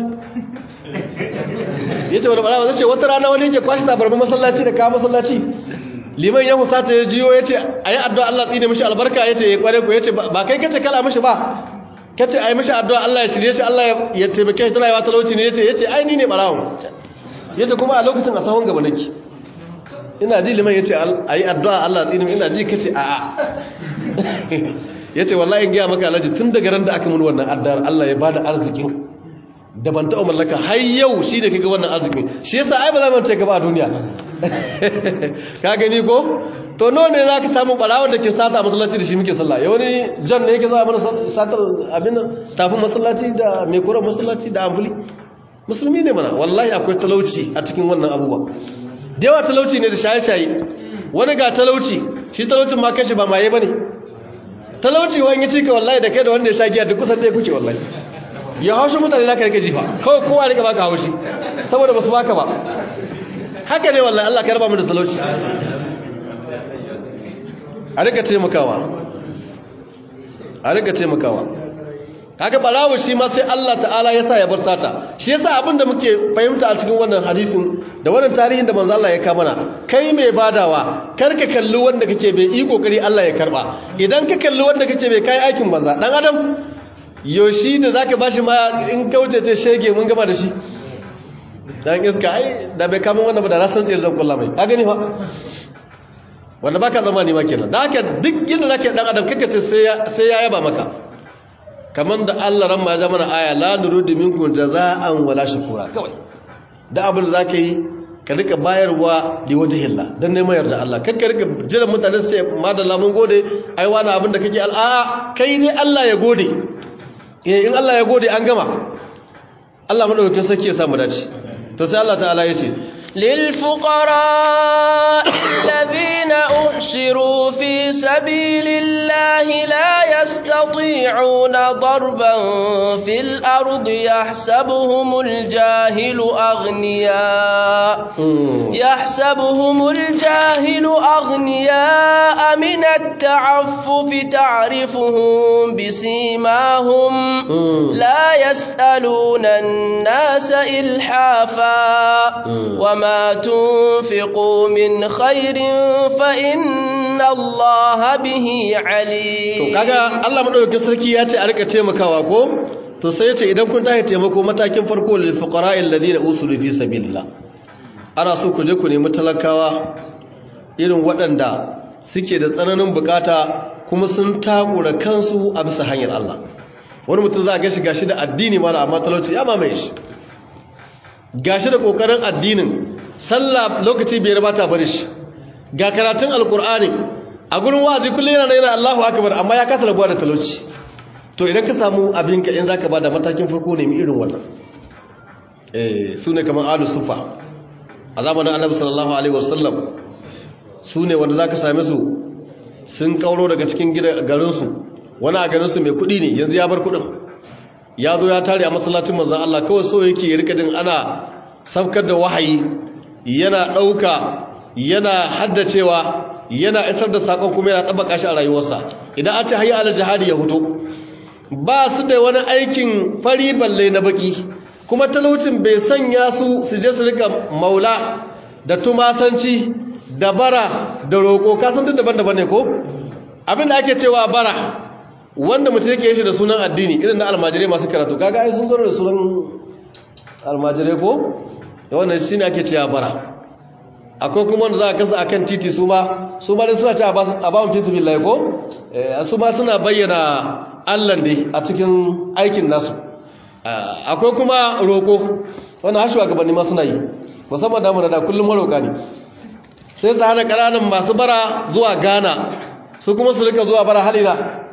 yace wani barawa zace wata rana wani yake kwashi tabarma masallaci da ka masallaci liman ya musata ya jiyo yace ayi addu'a Allah tsine mishi albarka yace ya kware ku yace ba kai kace kala mishi ba kace ayi mishi addu'a Allah ya shirye shi Allah ya taimake shi tana yawa talauci ne yace yace ai ni ne barawo yace kuma a lokacin a sahun gaba nake ina ji liman yace ayi addu'a Allah tsine ina ji kace a a yace wallahi in ga maka alaji tun daga ran da aka mun wannan addu'ar Allah ya bada arzikin da ban taɓa mallaka har yau shi da kaga wannan arzikin shi yasa ai ba za mu ce gaba a duniya ka gani ko to no ne za ka samu barawar da ke sata a masallaci da shi muke sallah ya wani jan ne yake za a mana satar abin tafin masallaci da mai kuran masallaci da ambuli musulmi ne mana wallahi akwai talauci a cikin wannan abubuwa da yawa talauci ne da shaye-shaye wani ga talauci shi talaucin ma kashi ba maye ba ne talauci wani ya cika wallahi da kai da wanda ya sha giya duk kusan ɗaya kuke wallahi ya haushi mutane za ka rike jifa kawai kowa rika baka haushi saboda ba su baka ba haka ne wallahi Allah ka raba mu da talauci a rika taimakawa a rika taimakawa kaga barawo shi ma sai Allah ta'ala ya sa ya bar sata shi yasa abinda muke fahimta a cikin wannan hadisin da wannan tarihin da manzo Allah ya ka mana kai mai badawa kar ka kalli wanda kake bai yi kokari Allah ya karba idan ka kalli wanda kake bai kai aikin banza dan adam yoshi da zaka bashi ma in kauce ce shege mun gaba da shi dan iska ai da bai kama wannan ba da rasan tsir zan kulla mai ka gani fa wanda baka zama ne ma kenan da haka duk yadda zaka dan adam kake ce sai ya sai ya yaba maka kaman da Allah ran ma ya zama aya la nurudu minkum jazaan wala shukura kawai da abin da zaka yi ka rika bayarwa li wajhillah dan neman yarda Allah kar ka rika jiran mutane su ce madalla mun gode ai wani abin da kake al'a kai ne Allah ya gode in Allah ya gode an gama Allah madaukakin sarki ya samu dace to sai Allah ta'ala ya ce lil fuqara alladhina uhsiru fi sabilillahi la yastati'una darban fil ardi yahsabuhumul jahilu aghniya yahsabuhumul jahilu aghniya min at-ta'affuf ta'rifuhum bisimahum la yas'aluna an-nasa ilhafa وما تنفقوا من خير فإن الله به عليم to kaga Allah madaukakin sarki ya ce a rika taimakawa ko to sai ya ce idan kun tashi taimako matakin farko lil fuqara alladhina usulu fi sabilillah ana so ku je ku nemi talakawa irin waɗanda suke da tsananin bukata kuma sun takura kansu a bisa hanyar Allah wani mutum za a gashi gashi da addini mala amma talauci ya mamaye shi gashi da kokarin addinin sallah lokaci bai rabata bari shi ga karatun alkur'ani a gurin wazi kullum yana yana Allahu akbar amma ya kasa rabuwa da talauci to idan ka samu abin ka in zaka bada matakin farko ne irin wannan eh sune kamar alu sufa a zamanin annabi sallallahu alaihi wasallam sune wanda zaka same su sun kauro daga cikin garin su wani a garin su mai kudi ne yanzu ya bar kudin ya zo ya tare a masallacin manzan Allah kawai so yake ya rika jin ana saukar da wahayi yana ɗauka yana haddacewa yana isar da sakon kuma yana ɗabaka shi a rayuwarsa idan an ce hayya ala jihadi ya huto ba su da wani aikin fari balle na baki kuma talaucin bai sanya su su je su rika maula da tumasanci da bara da roƙo kasan duk daban-daban ne ko abin da ake cewa bara wanda mutum yake shi da sunan addini irin na almajirai masu karatu kaga ai sun zo da sunan almajirai ko da wannan shine ake cewa bara akwai kuma wanda za a kasa akan titi su ma su ma suna cewa a ba mu fi sabilillah ko su ma suna bayyana Allah ne a cikin aikin nasu akwai kuma roko wannan hashuwa gabanin ma suna yi musamman damu da kullum maroka ne sai su hana ƙananan masu bara zuwa Ghana su kuma su rika zuwa bara halina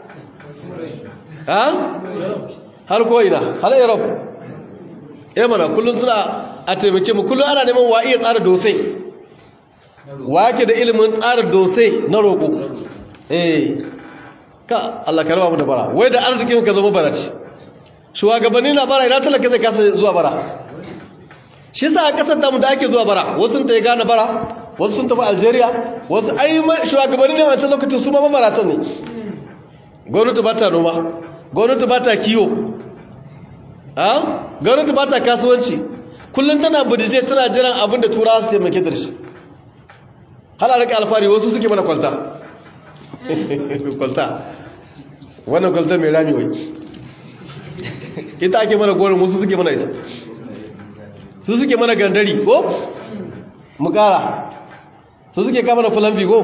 har ko'ina har europe ya mana kullum suna a taimake mu kullum ana neman wa iya tsara dosai wa yake da ilimin tsara dose na roƙo eh ka Allah ka raba mu da bara wai da arzikin ka zama bara ce shugabanni na bara ina talaka zai kasa zuwa bara shi sa a kasar damu da ake zuwa bara wasu ta yi gane bara wasu sun tafi algeria wasu ai shugabanni ne wancan lokacin su ma mamaratan ne gwamnati ba ta noma gwamnati ba ta kiwo gwamnati ba ta kasuwanci kullum tana budije tana jiran abin da turawa su taimake da shi hala rika alfari wasu suke mana kwalta kwalta wannan kwalta mai rami wai ita ake mana gorin wasu suke mana ita su suke mana gandari ko mu kara su suke kama da fulambi ko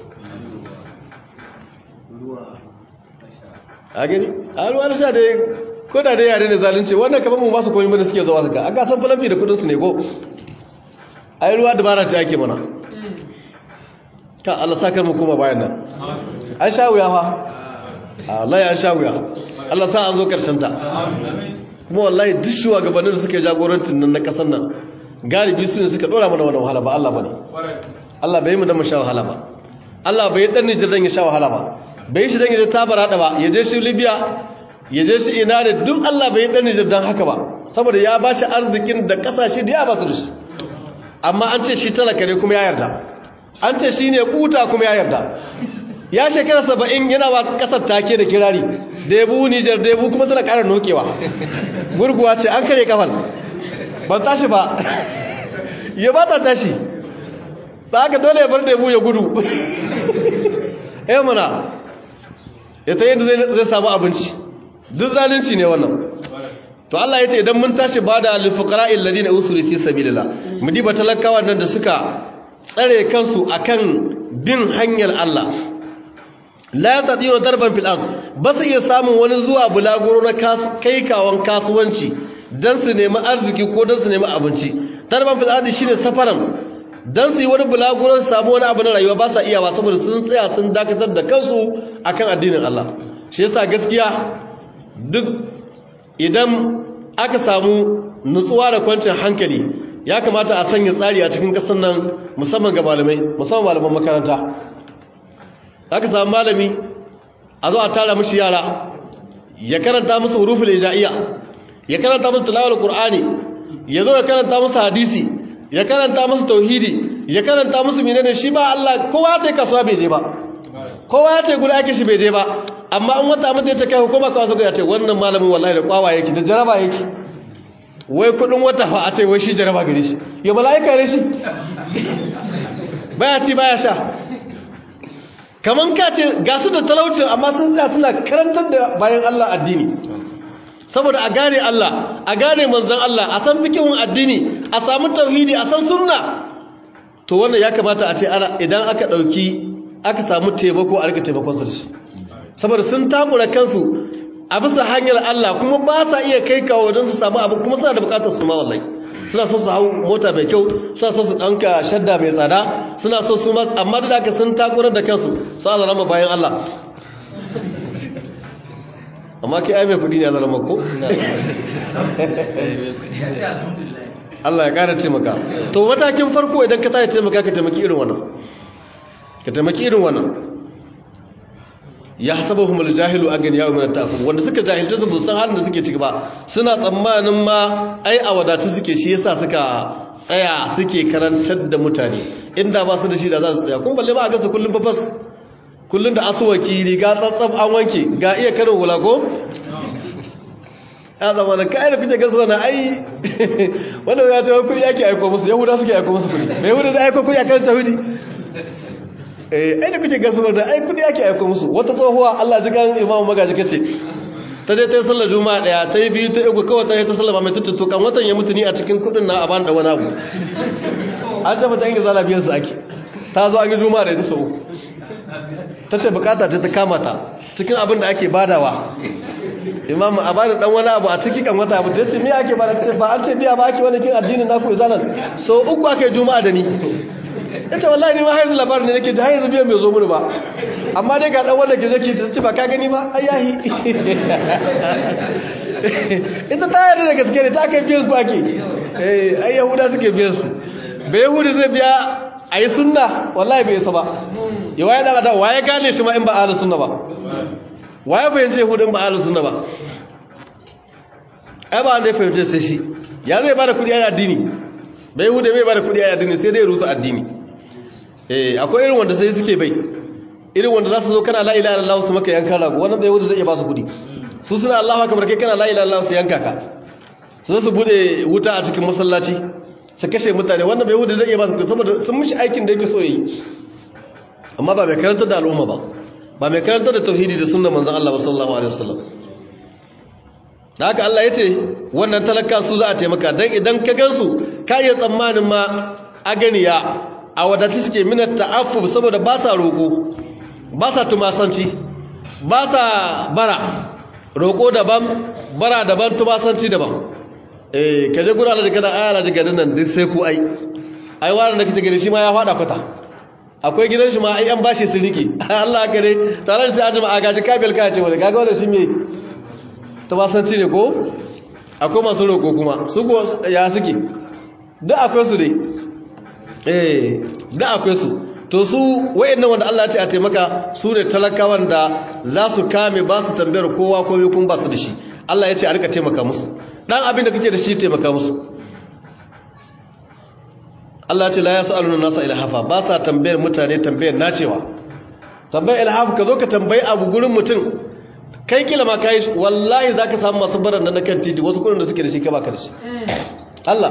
a gani a ruwa na sha da ko da dai yare da zalunci wannan kamar mu masu koyi mana suke zuwa suka aka san fulambi da kudinsu ne ko a yi ruwa dabara ce ake mana ka Allah sakar mu kuma bayan nan an sha wuya fa Allah ya sha wuya Allah sa an zo karshen ta kuma wallahi duk shugabannin da suka jagorantin nan na kasan nan galibi su ne suka dora mana wannan wahala ba Allah bane Allah bai yi mu dan mu sha wahala ba Allah bai dan Nijar dan ya sha wahala ba bai shi dan ya tabara da ba ya je shi Libya ya je shi ina da duk Allah bai dan Nijar dan haka ba saboda ya bashi arzikin da kasashe da ya ba su da shi amma an ce shi talaka ne kuma ya yarda an ce shi ne kuta kuma ya yarda ya shekara saba'in yana ba kasar take da kirari da yabu nijar da yabu kuma tana ƙara nokewa gurguwa ce an kare kafal ban tashi ba ya ba ta tashi ta haka dole ya bar da yabu ya gudu ya mana ya ta yadda zai samu abinci duk zalunci ne wannan to Allah ya ce idan mun tashi ba da alifukara illadi na usuri fi sabilillah mu diba talakawa nan da suka tsare kansu akan bin hanyar Allah la yastati'u darban fil ard ba su iya samun wani zuwa bulaguro na kai kawon kasuwanci dan su nemi arziki ko dan su nemi abinci darban fil ard shine safaran dan su yi wani bulaguro su samu wani abu na rayuwa ba sa iya ba saboda sun tsaya sun dakatar da kansu akan addinin Allah shi yasa gaskiya duk idan aka samu nutsuwa da kwancin hankali ya kamata a sanya tsari a cikin ƙasar nan musamman ga malamai musamman malaman makaranta aka samu malami a zo a tara mushi yara ya karanta musu huruful ija'iyya ya karanta musu tilawar qur'ani ya zo ya karanta musu hadisi ya karanta musu tauhidi ya karanta musu menene shi ba Allah kowa ta kasuwa bai je ba kowa ya ce guda ake shi bai je ba amma an wata mutum ya ce kai hukuma kawai suka ya ce wannan malamin wallahi da kwawa yake da jaraba yake wai kudin wata fa a ce wai shi jaraba gare shi ya mala'ika ne shi baya ci baya sha kaman ka ce ga su da talauci amma sun tsaya suna karantar da bayan Allah addini saboda a gane Allah a gane manzon Allah a san fikihun addini a samu tauhidi a san sunna to wannan ya kamata a ce ana idan aka dauki aka samu taimako a rika taimakon su da shi saboda sun takura kansu a bisa hanyar Allah kuma ba sa iya kai kawo don su samu abu kuma suna da bukatar su ma wallahi suna so su hau mota mai kyau suna so su ɗanka shadda mai tsada suna so su masu amma da aka sun takurar da kansu su azara ma bayan Allah amma kai ai mai kudi ne azara ma ko? Allah ya kara taimaka to matakin farko idan ka tsaye taimaka ka taimaki irin wannan ka taimaki irin wannan ya hasabahum aljahilu aganiya min at-ta'affuf wanda suka jahilta su san halin da suke ciki ba suna tsammanin ma ai a wadatu suke shi yasa suka tsaya suke karantar da mutane inda ba su da shi da za su tsaya kun balle ba a gasa kullum fafas kullum da asuwaki riga tsatsaf an wanke ga iya karin hula ko ya zama da kayan da kuke gasa wani ai wanda ya ce wani kudi ake aiko musu yahuda suke aiko musu kudi mai yahuda zai aiko kudi a kan tawhidi ai da kuke gasu da ai kudi ake aiko musu wata tsohuwa Allah ji kan imamu magaji kace ta je ta yi sallar juma'a daya ta yi biyu ta uku kawai ta yi ta sallama mai tace to kan watan ya mutu ni a cikin kudin na a ban da wani abu an ce mata yanke zala biyan su ake ta zo an yi juma'a da ita sau uku ta ce bukata ce ta kama ta cikin abin da ake badawa imamu a bada dan wani abu a ciki kan wata abu ta ce me ake bada ce ba an ce biya ba ake wani kin addinin naku izalan so uku ake juma'a da ni yace wallahi ni ma haizu labarin ne nake ji har yanzu biyan bai zo mini ba amma dai ga dan wanda ke zaki ta ce ba ka gani ba ayahi ita ta yarda da gaske ne ta kai biyan ku ake eh ai yahuda suke biyan su bai yahudi zai biya a yi sunna wallahi bai isa ba ya waye dan adam waye gane shi ma in ba ahlus sunna ba waye fahimce yahudu in ba ahlus sunna ba ai ba wanda ya fahimce sai shi ya zai bada kudi a addini bai yahudu bai bada kudi a addini sai dai rusa addini eh akwai irin wanda sai suke bai irin wanda za su zo kana la ilaha illallah su maka yanka rago wannan bai yahudu zai iya ba su kudi su suna Allahu akbar kai kana la ilaha illallah su yanka ka su su bude wuta a cikin masallaci su kashe mutane wannan bai wuce zai iya ba su saboda sun mishi aikin da yake so yi amma ba mai karanta da al'umma ba ba mai karanta da tauhidi da sunnar manzon Allah sallallahu alaihi wasallam da haka Allah ya ce wannan talaka su za a taimaka dan idan ka gansu ka iya tsammanin ma aganiya a wadata suke minar ta'affuf saboda ba sa roƙo ba sa tumasanci ba sa bara roƙo daban bara daban tumasanci daban eh kaje gura da kana ayala daga nan duk sai ku ai ai wani da kike gani shi ma ya fada kwata akwai gidan shi ma ai an bashi su riki Allah ka ne tare da sai ajima a gaji kabil ka ce wani kaga wannan shi me to ba san ne ko akwai masu roko kuma su go ya suke duk akwai su dai eh duk akwai su to su wayannan wanda Allah ya ce a taimaka su ne talakawan da za su kame ba su tambayar kowa komai kun ba su da shi Allah ya ce a rika taimaka musu dan abin da kake da shi taimaka musu Allah ce la yasaluna nasa ilhafa ba sa tambayar mutane tambayar nacewa tambayar ilhafa ka zo ka tambayi abu gurin mutum kai kila ma kai wallahi zaka samu masu baran nan kan titi wasu kudin da suke da shi ka baka da shi Allah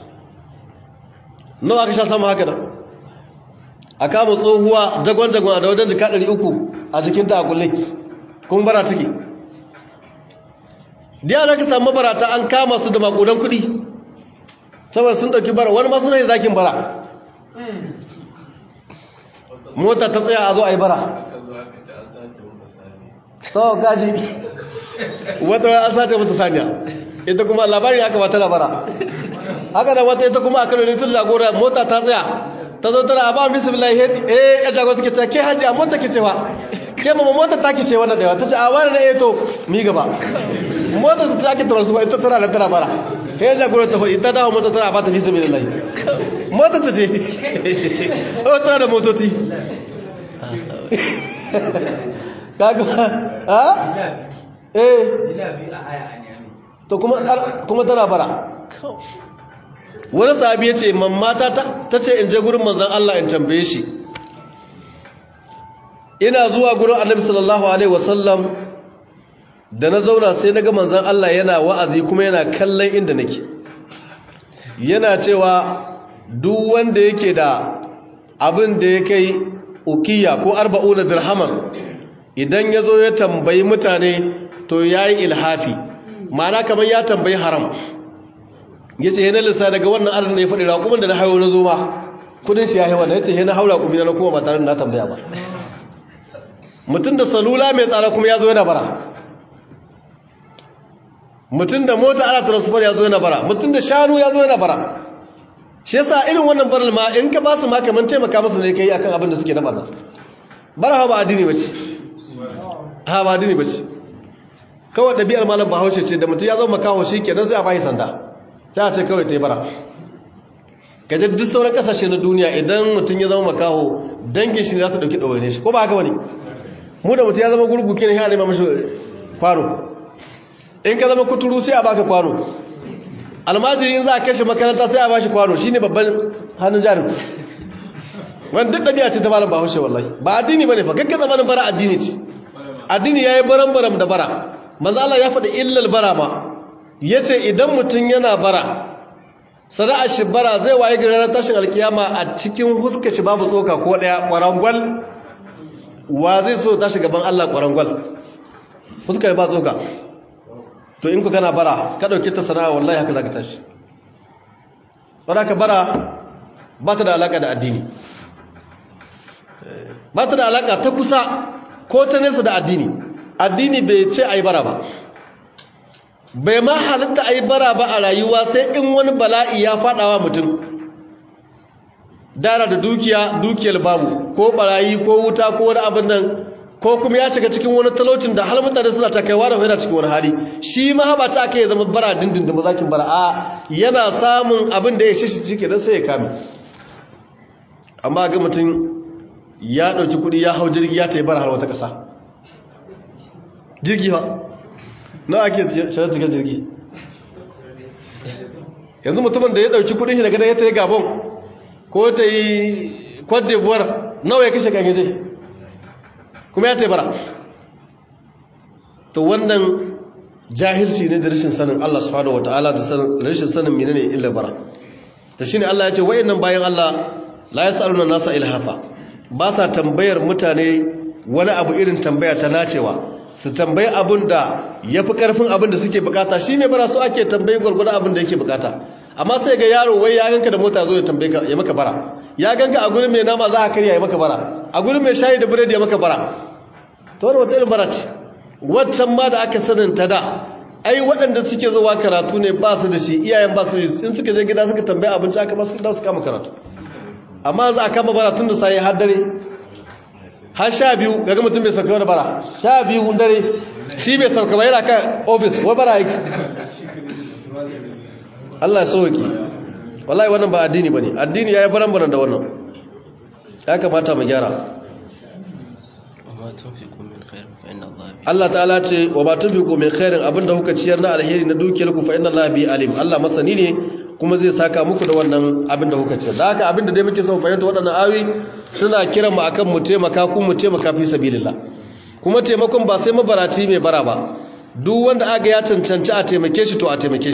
nawa ka sha samu haka da a kama tsohuwa jagon jagon da wajen jika 300 a jikinta a kulle kun bara ciki diya za ka samu barata an kama su da makudan kudi saboda sun dauki bara wani masu ne zakin bara mota ta tsaya a zo a yi bara sau gaji wata an sace mata saniya ita kuma labari aka ba ta labara haka da wata ita kuma a kano ne tun jagora mota ta tsaya ta zo tana a ba bismillah eh ya jagora take cewa ke hajji a mota ke cewa ke mama mota ta ke ce wannan da ta ce a wani na eto mi gaba mota ta ce ake tarar su ba ita tana da tana bara kai ya jagora ta faɗi ta dawo mota tana ba ta fi sabi lillahi mota ta ce o tana da motoci kaga ha eh to kuma kuma tana bara wani sahabi ya ce mamata ta ce in je gurin manzan Allah in tambaye shi ina zuwa gurin annabi sallallahu alaihi wasallam da na zauna sai na ga manzan Allah yana wa'azi kuma yana kallon inda nake yana cewa duk wanda yake da abin da ya kai ukiya ko arba'una dirhaman idan ya zo ya tambayi mutane to ya yi ilhafi ma'ana kamar ya tambayi haram ya ce yana lissa daga wannan adadin da ya faɗi raƙumin da na haihu na zo ma kudin shi ya haiwa da ya ce yana haura ƙumi na kuma ba tare da na tambaya ba mutum da salula mai tsara kuma ya zo yana bara mutum da mota ana transfer ya zo yana bara mutum da shanu ya zo yana bara shi yasa irin wannan baral ma in ka ba su ma kamar taimaka musu ne kai akan abin da suke na barna bara ba addini bace ha ba addini bace kawai ɗabi'ar malam bahaushe ce da mutum ya zama makaho shi kenan sai a bashi sanda sai a ce kawai ta yi bara kaje duk sauran kasashe na duniya idan mutum ya zama makaho dangin shi ne za su ɗauki ɗawaine shi ko ba haka wani mu da mutum ya zama gurgu kenan ya nema mashi kwano in ka zama kuturu sai a baka kwano almajiri in za a kashe makaranta sai a bashi kwano shine babban hannun jarin wani duk ɗabi'a ce ta malam bahaushe wallahi ba addini ba ne fa kakka zamanin bara addini ce addini ya yi baran-baran da bara manzo Allah ya faɗi illal bara ma ya ce idan mutum yana bara sana'ar shi bara zai waye gari ranar tashin alkiyama a cikin huska shi babu tsoka ko ɗaya ƙwarangwal wa zai so tashi gaban Allah ƙwarangwal huska ba tsoka to in ku gana bara ka ɗauki ta sana'a wallahi haka za ka tashi wadda ka bara ba ta da alaƙa da addini ba ta da alaƙa ta kusa ko ta nesa da addini addini bai ce a yi bara ba bai ma halitta a yi bara ba a rayuwa sai in wani bala'i ya faɗawa mutum dara da dukiya dukiyar babu ko barayi ko wuta ko wani abin nan ko kuma ya shiga cikin wani talaucin da har mutane suna ta kaiwa da yana cikin wani hali shi ma ba ta aka yi zama bara dindin da mazakin bara a yana samun abin da ya shi shi da sai ya kame amma ga mutum ya ɗauki kuɗi ya hau jirgi ya taibara har wata ƙasa jirgi ba na ake shirar cikin jirgi yanzu mutumin da ya ɗauki kuɗin shi daga da ya ta yi gabon ko ta yi cote d'ivoire nawa ya kashe kan yaje kuma ya taibara to wannan jahilci ne da rashin sanin Allah subhanahu wataala da rashin sanin menene illa bara to shine Allah ya ce wayannan bayan Allah la yasaluna nasa ilhafa ba sa tambayar mutane wani abu irin tambaya ta nacewa su tambayi abin da yafi karfin abin da suke bukata shi mai bara su ake tambayi gurgurda abin da yake bukata amma sai ga yaro wai ya ganka da mota zo ya tambaye ka ya maka bara ya ganka a gurin mai nama za a karya ya maka bara a gurin mai shayi da biredi ya maka bara to wani wata irin bara ce waccan ma da aka sanin ta da ai waɗanda suke zuwa karatu ne ba su da shi iyayen ba su in suka je gida suka tambaye abinci aka ba su da su kama karatu amma za a kama bara tun da sai har dare har sha biyu gaga mutum bai sauka wani bara sha biyu dare shi bai sauka ba yana kan ofis wa bara yake Allah ya sauki wallahi wannan ba addini bane addini yayi baran-baran da wannan ya kamata mu gyara Allah ta'ala ce wa ba tunfiqu min khairin abinda kuka ciyar na alheri na dukiyar ku fa inna Allah bi alim Allah masani ne kuma zai saka muku da wannan abinda kuka ciyar da haka abinda dai muke son fahimta waɗannan awi suna kiran mu akan mu taimaka ku mu taimaka fi sabilillah kuma taimakon ba sai mabaraci mai bara ba duk wanda aga ya cancanci a taimake shi to a taimake